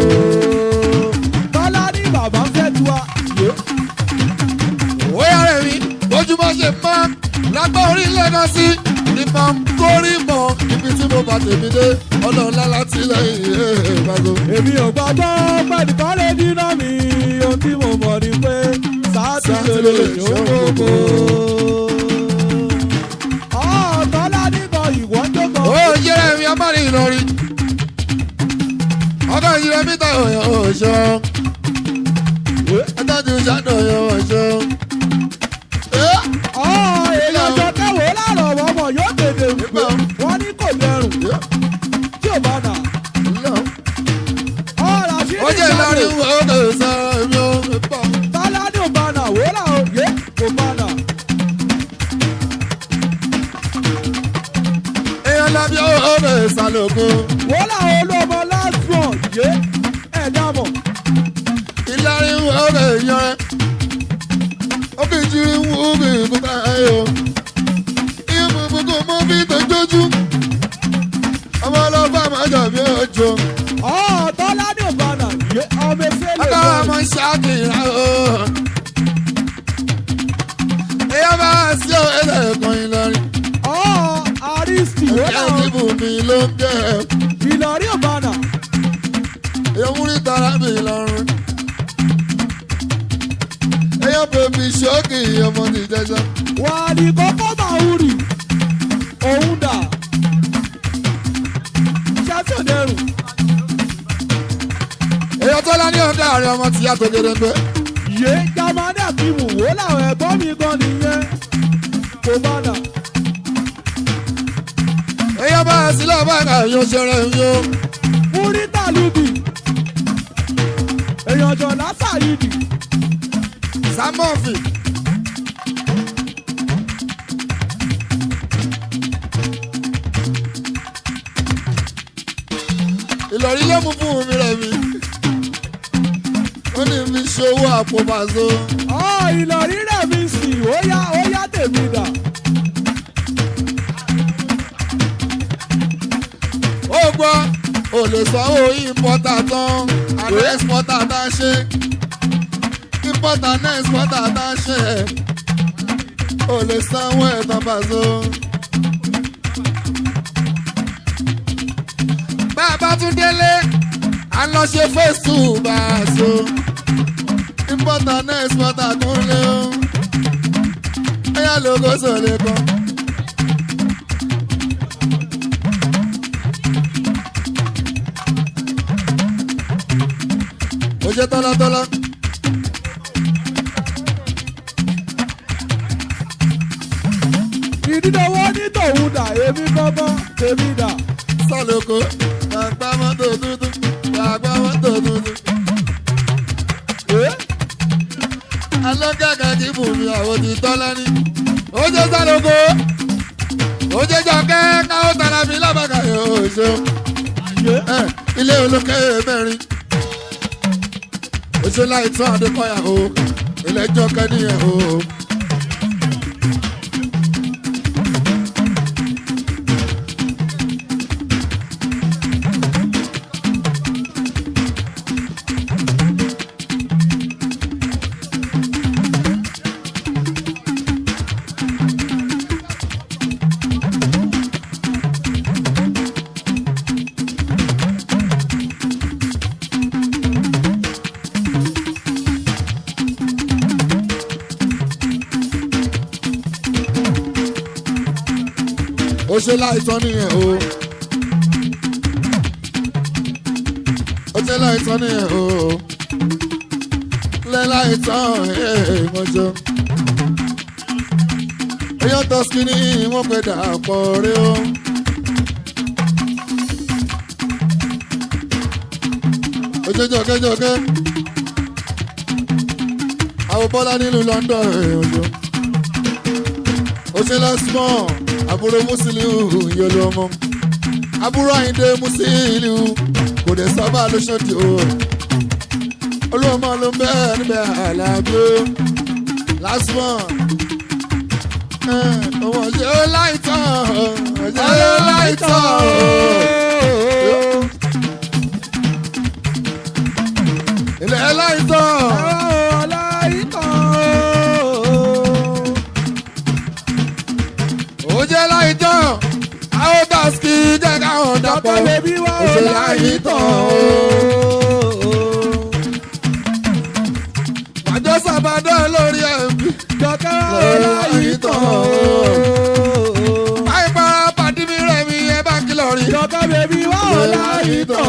tọ́lá ní bàbá fẹ́ tu wa. bóyá rẹ̀ mi bójúmọ́ ṣe mọ́ lágbó orílẹ̀ náà sí ìmọ̀ kórì mọ́. ibi tí mo bá tèmi dé ọlọ́ọ̀lá láti lẹ́yìn ìbágo. èmi ò gbàgbọ́ pẹ̀lú mọ́lẹ̀ dínà mi. ohun tí mo mọ̀ ni pé sáàtì lè lè ṣó gbogbo. ọ̀ tọ́lá ní kan ìwọ́n tó kọ. ó yẹrẹ mi ọmọ rí Ìlọrin ọkọ ìyẹrẹ mi tọ ọ̀yọ́ ọ̀ṣọ́ adájú ṣàdọ̀yọ̀ ọ̀ṣọ́. ọ̀ èèyàn jọ kẹwòó láàrọ̀ ọmọ yóò tètè wípé wọ́n ní kò dẹrùn tí ò bá nà. ọ̀rọ̀ àṣírí ó jẹ́ Ìlọrin Ìlọrin wo kò sọ èmi ò fi pọ̀. tọ́lá ní ò bá nà wòólà òye kò bá nà. èèyàn lábí ó lè sàlòkun. wòólà olómọ last one yé ẹ̀ dámọ̀. Ìlọrin wo lè yan ẹ́. ó kì í jírí wú kì í kú káyọ̀. ìmú gbogbo mọ́ bí tójójú. ọmọ ọlọ́fà máa jàbí ọjọ́. ọ̀ tọ́lá ní ò bá nà yé ọmọ efe lè ọkọ lọ. ọmọ ṣáàkìrà o. èèyàn bá wá sí ọ ẹlẹ́ẹ̀kan Ìlọrin. ọ̀ àrísì wòólà ìyá ìdìbò mi ló ń jẹ́ ẹ̀. Ìlọrin ò bá nà. èèyàn múrí tara mi lọ́rùn. èèyàn bèbí ṣókì ọmọ ti jẹjọ. wà á ní kókó máa ń rì òun dà. ṣáàtì ò dẹrùn. èèyàn tó lá ní ọ̀dà rẹ̀ ọmọ tìyá tó gédéńgbé. yé jamani akimu wo làwọn ẹ̀gbọ́n mi gan nìyẹn kò bá nà. èèyàn bá a sílẹ̀ bá a kà yóò ṣẹlẹ̀ yó. múrítà lùbì èèyàn jọ lásàyìdì sámọ́ọ̀fì. Ìlọrin ló mú fún mi rẹ̀ mi. ó ní fi ṣòwò àpò bàzó. ọ ìlọrí rẹ̀ mi sì ó yá ó yá tèmi dà. ó gbọ́ ò lè sanwó ìmpọ́tà tán àná ẹ̀sìpọ́tà tá a ṣe ìmpọ́tà náà ẹ̀sìpọ́tà tá a ṣe ò lè sanwó ẹ̀tàn bàzó. bá a bá tún délé à ń lọ ṣe face two bàzó ìmpọ́tà náà ẹ̀sìpọ́tà tún lé o ẹ̀yà lóko sọ̀lẹ̀ kan. ó jẹ́ tọ́látọ́lá. ìdídọ́wọ́ ní tòun dà èmi gbọ́gbọ́ tèmi dà. sálòkò gbàgbá mọ́tò tuntun gbàgbá mọ́tò tuntun. alọ́gàgà kì í bù mí àwọn ti tọ́lá ní. ó jẹ́ sálòkò ó jẹ́ jọkẹ́ káwọ́ tara mi lábàkà yóò ṣeun. yé ẹ ilé olókè mẹ́rin. ó ṣe láì tán adékọ́yà o ilé ẹjọ́ kẹ́niyàn o. ó ṣe láìsàn nìyẹn o. ó ṣe láìsàn nìyẹn o. lẹ́ láìsàn ìmọ̀jọ. èèyàn tó skinny wọ́n pè dàpọ̀ rí o. ojoojookejoke àwọn bọ́lá nílùú London ọjọ́ òṣèlú small àbúrò Musiliu yẹlò ọmọ àbúrò Àyìndé Musiliu kò dé sábà lóṣòdì o olùwọ́mọ ló ń bẹ́ níbẹ̀ àlàbí o last one ọmọ ọjọ́ láìtàn ọjọ́ láìtàn ilẹ̀ láìtàn. ó jẹ́ láì tán àwọn tàṣkì jẹ́ káwọn dàpọ̀ ó ṣe láì tán àjọ sábàdàn lórí ẹ̀mí láì tán àìpara pàdé mi rẹ̀ mi ẹ bá kìlọ̀ rí láì tán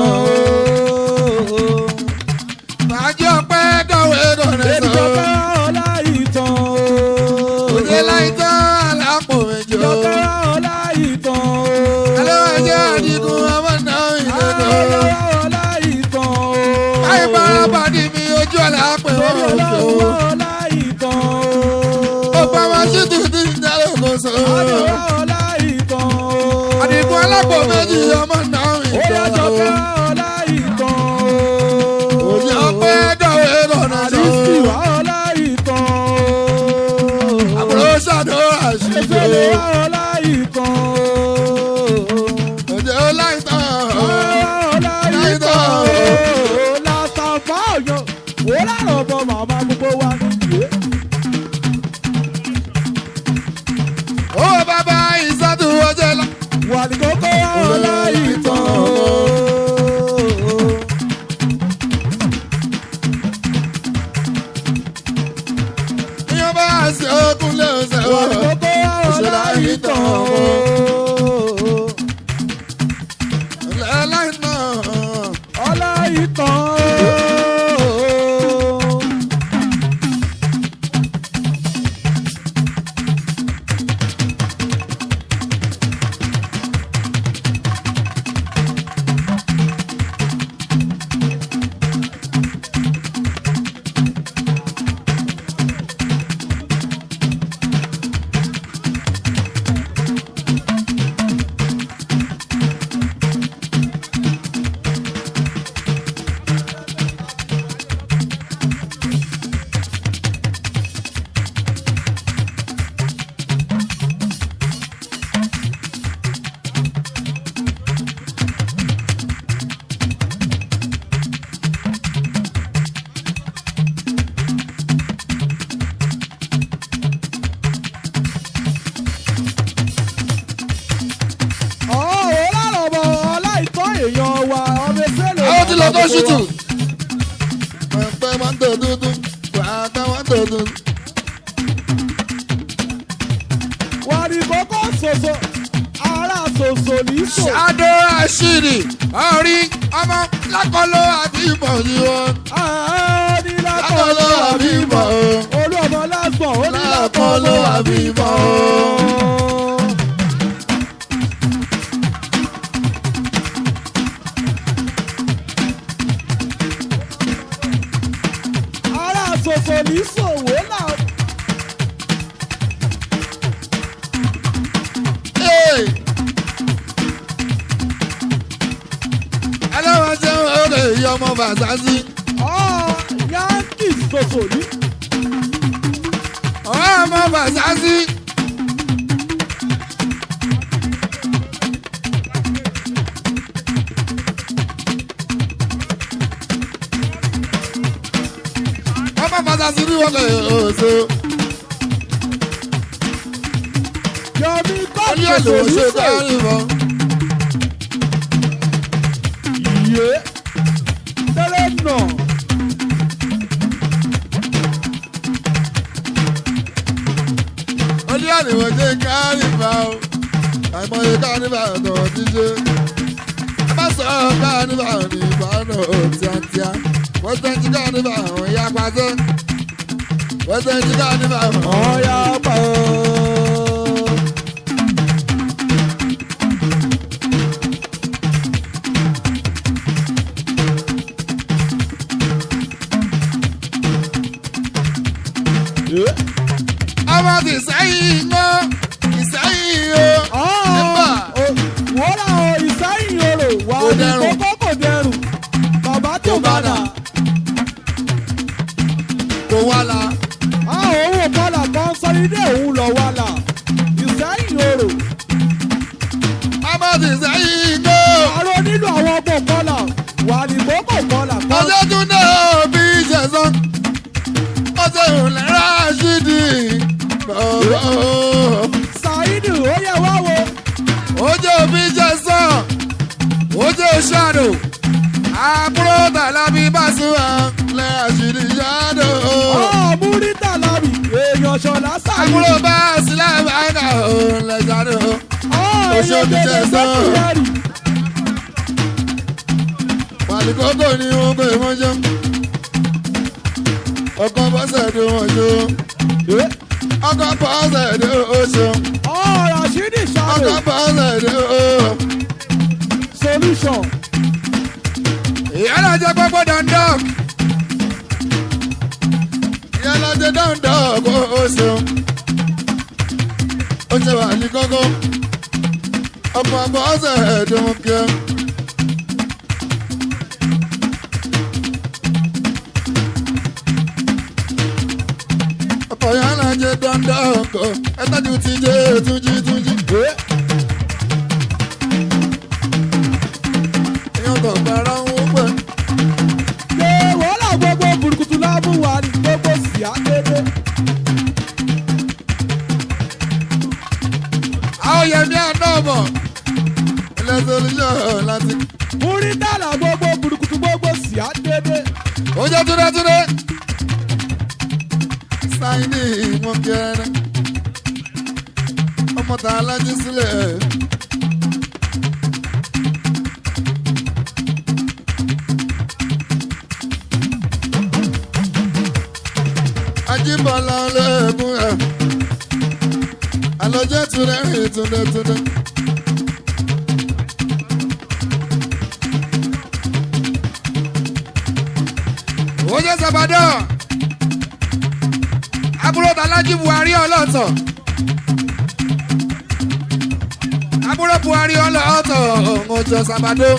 màájọ pẹ́ dọ̀wé dọ̀rẹ́ sọ ó ṣe láì tán àlápò méjì ó. Alẹ́wàjẹ́ àdìgún ọmọ náà ìdẹ́dọ̀. Àìbára pàdé mi ojú ọ̀la pé wọ́n ò tó. Ó pa wá sí tuntun ìdálẹ́ kò sọ. Àdìgún alápò méjì ọmọ náà ìdẹ́dọ̀. Òjì ọpẹ́ dọ̀wé lọ́nà sọ. Àbúrò ṣàdúrà ṣìṣe. Òjì ó láì tán. Ó bàbá ìsádùn ọjọ́ lọ. Wàlíkókó ọlá ìtàn. Ìyọ́n bá ṣe okun lé ọ̀sẹ̀ wọ̀. Wàlíkókó ọlá ìtàn. Láì tán. Ọlá ìtàn. Ọ̀ọ́ ọlọ́rọ̀bọ̀ ọlá ìtàn èèyàn wa ọmọ ẹsẹ̀ lè. Àwọn ti lọ tó ṣùtù. Pẹ̀pẹ́ máa ń tò dúdú. Pàtà máa ń tò dúdú. Wàlíkókó ṣoṣo ara ṣoṣo ní sò. Ṣáàdó àṣírí. Orí ọmọ lákọlọ àbí ìbọn yìí wọn. ní Lákọlọ lákọ̀ọ́lọ́ àbí ìbọn o. olú ọmọ lásán ó ní Lákọlọ àbí ìbọn o. ara ṣoṣo ní ṣòwò náà. Ee. Ẹlẹ́wọ̀n ṣe ń wọlé ìyá ọmọ Bàṣásí. ọ̀ yankee ṣoṣo ní. Ọ̀rẹ́ ọmọ Bàṣásí. Ọmọ Bàṣásí ní wọlé oṣù. yọmi kọ́ Ọdún èlò ṣoṣo ní ṣe sò. dárí bọ̀. yé tẹ́lẹ̀ nà. Ọdún àdìwọ̀ ṣe kárí bá o. àìmọye kánífà tó ti ṣe. ẹ má sọ kánífà ní ìbàdàn tíátíá wẹ́sẹ̀ntì kánífà àwọn ìyá pàṣẹ. wẹ́sẹ̀ntì kánífà àwọn ọ̀ya pa ó. ọmọ ti sẹ́yìn ńgọ́ ìsẹ́yìn o. nígbà wọ́n rà ọ ìsáyìn orò wà Kò ní dẹrùn. kókó kò dẹrùn bàbá tó Kò bá bá dà dà. kò wá la á òun kọlà kan sọ ilé òun lọ wà là ìsáyìn orò ọmọ ti sẹ́yìn ńgọ́. àrò nínú àwọn ọmọ kọlà wà ní kókó kọlà kan ọjọ́ tún náà bí ìṣẹ̀sán ọjọ́ ìrìnlẹ̀ ráṣídì bọ̀bọ̀ ṣáìdì ó yẹ wá wo ọjọ́ bí ìṣẹ̀sán ọjọ́ ṣàdò àbúrò tàlábí bàṣúwà lẹ́ràṣídì ṣàdò ọ̀múrítà lábì èèyàn ṣọlá ṣáìdì àbúrò bá sílẹ̀ báyìí lẹ́ṣàdò Òṣogbo jẹ́ sán. pàlíkókò ni wọ́n pè wọ́n jọ ọkọ̀ bọ́sẹ̀ tó wọ́n jọ ọkọ̀ bọ́sẹ̀ tó ó ṣọ. ọ̀rọ̀ ṣídì ṣàlò ọkọ̀ bọ́ọ̀lù ẹ̀dẹ́ o. solution ìyá náà jẹ́ gbogbo dandan. ìyẹn lọ́jọ́ dáńdọ́ kó o ṣeun. ó ṣe wà ní kókó. ọkọ̀ bọ́ọ̀lù ẹ̀dẹ́ wọn kí ẹ. ọkọ̀ yẹn lọ́jọ́ dáńdọ́ kó ẹ tọ́jú ti jẹ́ túnjí túnjí. èèyàn tó gbára ń wọ́pẹ́. ṣé wàhálà gbogbo burúkutu láàmú wa ní gbogbo sí àkéde àwọn yẹmi àná ọmọ ilẹ̀ solution láti. múrítà là gbogbo burúkutu gbogbo sí àkéde ó jẹ́ túndétúndé. sáyidì wọn kẹrẹ ọmọ tá a lájú sílẹ̀. ajíbọ̀lá olóògùn ẹ̀ àlọ́jẹ́ túndé rìn túndétúndé. ó jẹ́ sàbàdàn. àbúrò tàlájì buhari ọlọ́tọ̀. àbúrò buhari ọlọ́tọ̀ ọjọ́ sàbàdàn.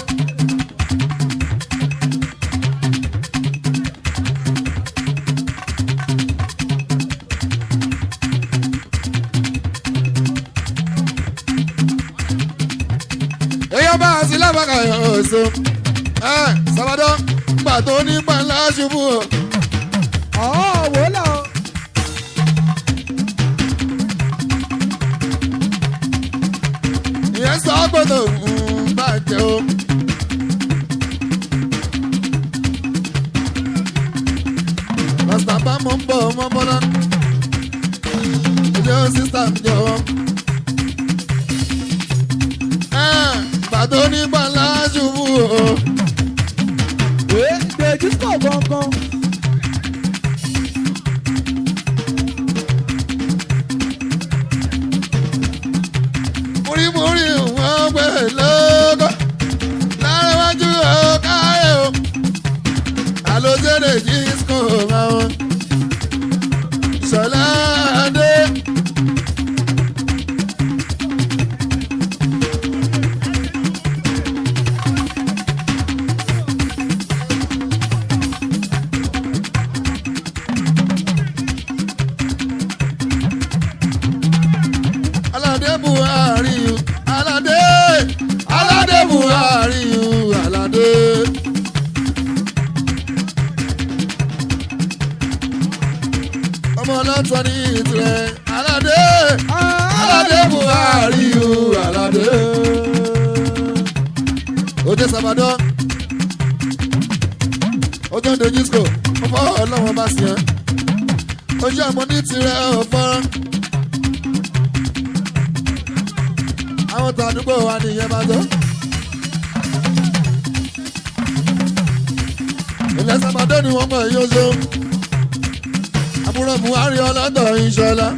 èèyàn bá a sí lábàkà ọ̀sẹ̀ ẹ̀ sábàdàn gbà tó ní pàǹlà ṣubú o. ọ̀ọ́ wàhálà ìyẹn sọ gbọdọ̀ ń bàjẹ́ o. pásítà bá mọ̀ ń bọ̀ ọmọ bọ́lá. ìjọ sísá ń jọ. gbàtó ní pàǹlà ṣubú o. dèjì sọ̀ gangan múrímúrí wọn gbé lóko lárẹ́wájú ọ̀káyọ̀ o. àlòjẹ́dẹ̀ disco máwọn ṣọlá adé. aládé buhari o aládé aládé buhari o aládé. ọmọ ọlọ́tọ̀ ní ìtìrẹ aládé aládé buhari o aládé. ojú sábàdàn ojú ọdún disco ọmọ ọlọ́wọ́n bá sí ẹ ojú àmọ́ ní tirẹ̀ ọ̀fọ́rán. àwọn àwọn tàdúgbò wa nìyẹn bá tó. ilẹ̀ sábàdé ni wọ́n mọ̀ èyí oṣù. àbúrò buhari ọlọ́dọ̀ ìṣọ̀lá.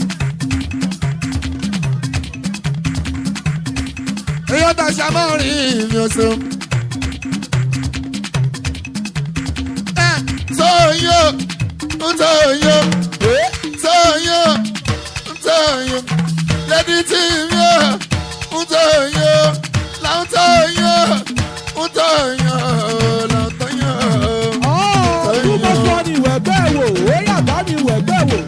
èyí ó ta ṣàmọ́rin ìmì oṣù. ẹ tóyó tóyó tóyó tóyó lẹ́ni tí mi ò tóyó làwọn tóyó tóyó làwọn tóyó. túbọ̀ sọ ni wẹ̀gbẹ́ wò ó yàgbá mi wẹ̀gbẹ́ wò.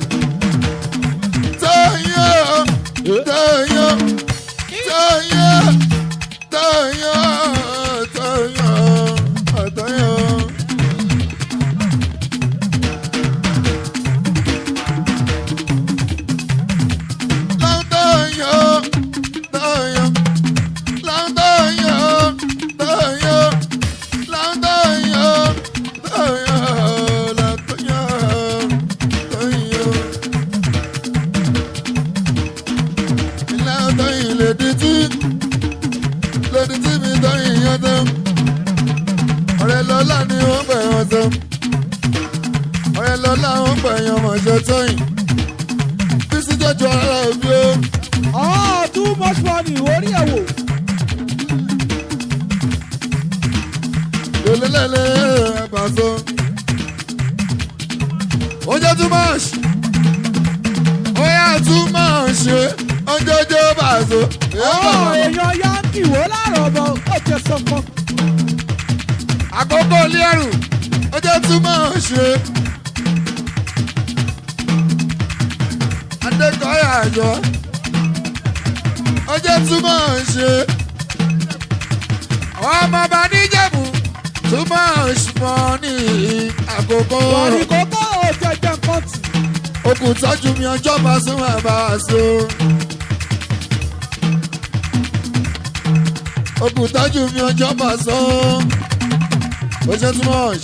tóyó tóyó tóyó tóyó tóyó tóyó. Long tóyó tóyó long tóyó tóyó long tóyó tóyó long tóyó tóyó. ilé ọtọ yìí lè di tí lòdì tí mi tọ́ ìyẹn tán ọ̀rẹ́ lọ́la ni wọ́n pẹ̀ wọ́n tán ọ̀rẹ́ lọ́la wọ́n pẹ̀ yàn mọ̀ṣẹ́ tóyìn bísí jọjọ ara òbí ó ọ̀ túbọ̀ sọ ni orí ẹ̀ wò. lélẹ́lẹ́lẹ́ ẹ̀bà so. ó jẹ́ too much ó yà too much ọjọ́jọ́ bá so. ọ̀ èèyàn yankee wò láàrọ̀ bọ̀ ó jẹ sọ́kọ́. àkókò lẹ́rù ó jẹ́ too much. adékọ̀ọ́yà àjọ ó jẹ́ too much. ọmọ bá níjẹ̀bù too much money àkókò. wàrí kókó ó jẹjẹ nǹkan tì. okùn tọ́jú mi ọjọ́ bá sún àbá so. okùn tọ́jú mi ọjọ́ bá sún. ó ṣe too much.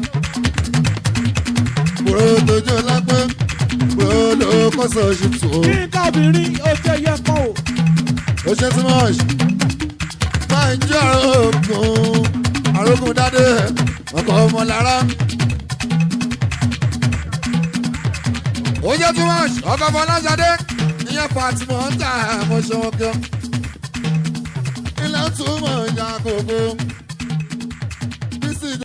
bùrọ̀ tójú lápẹ́ bùrọ̀ ló kọ́sọ̀ oṣù tó. kí n ká obìnrin ó jẹ yẹ kán o. ó ṣe too much. máa ń jẹ́ àrògùn àrògùn dáadé ọkọ̀ ọmọ lára. ó jẹ́ too much ọkọ̀ fọláṣadé ìyẹn fatima ń tà mọ́ ṣọwọ́ kí ọ. ilé túmọ̀ ìjà kòkó.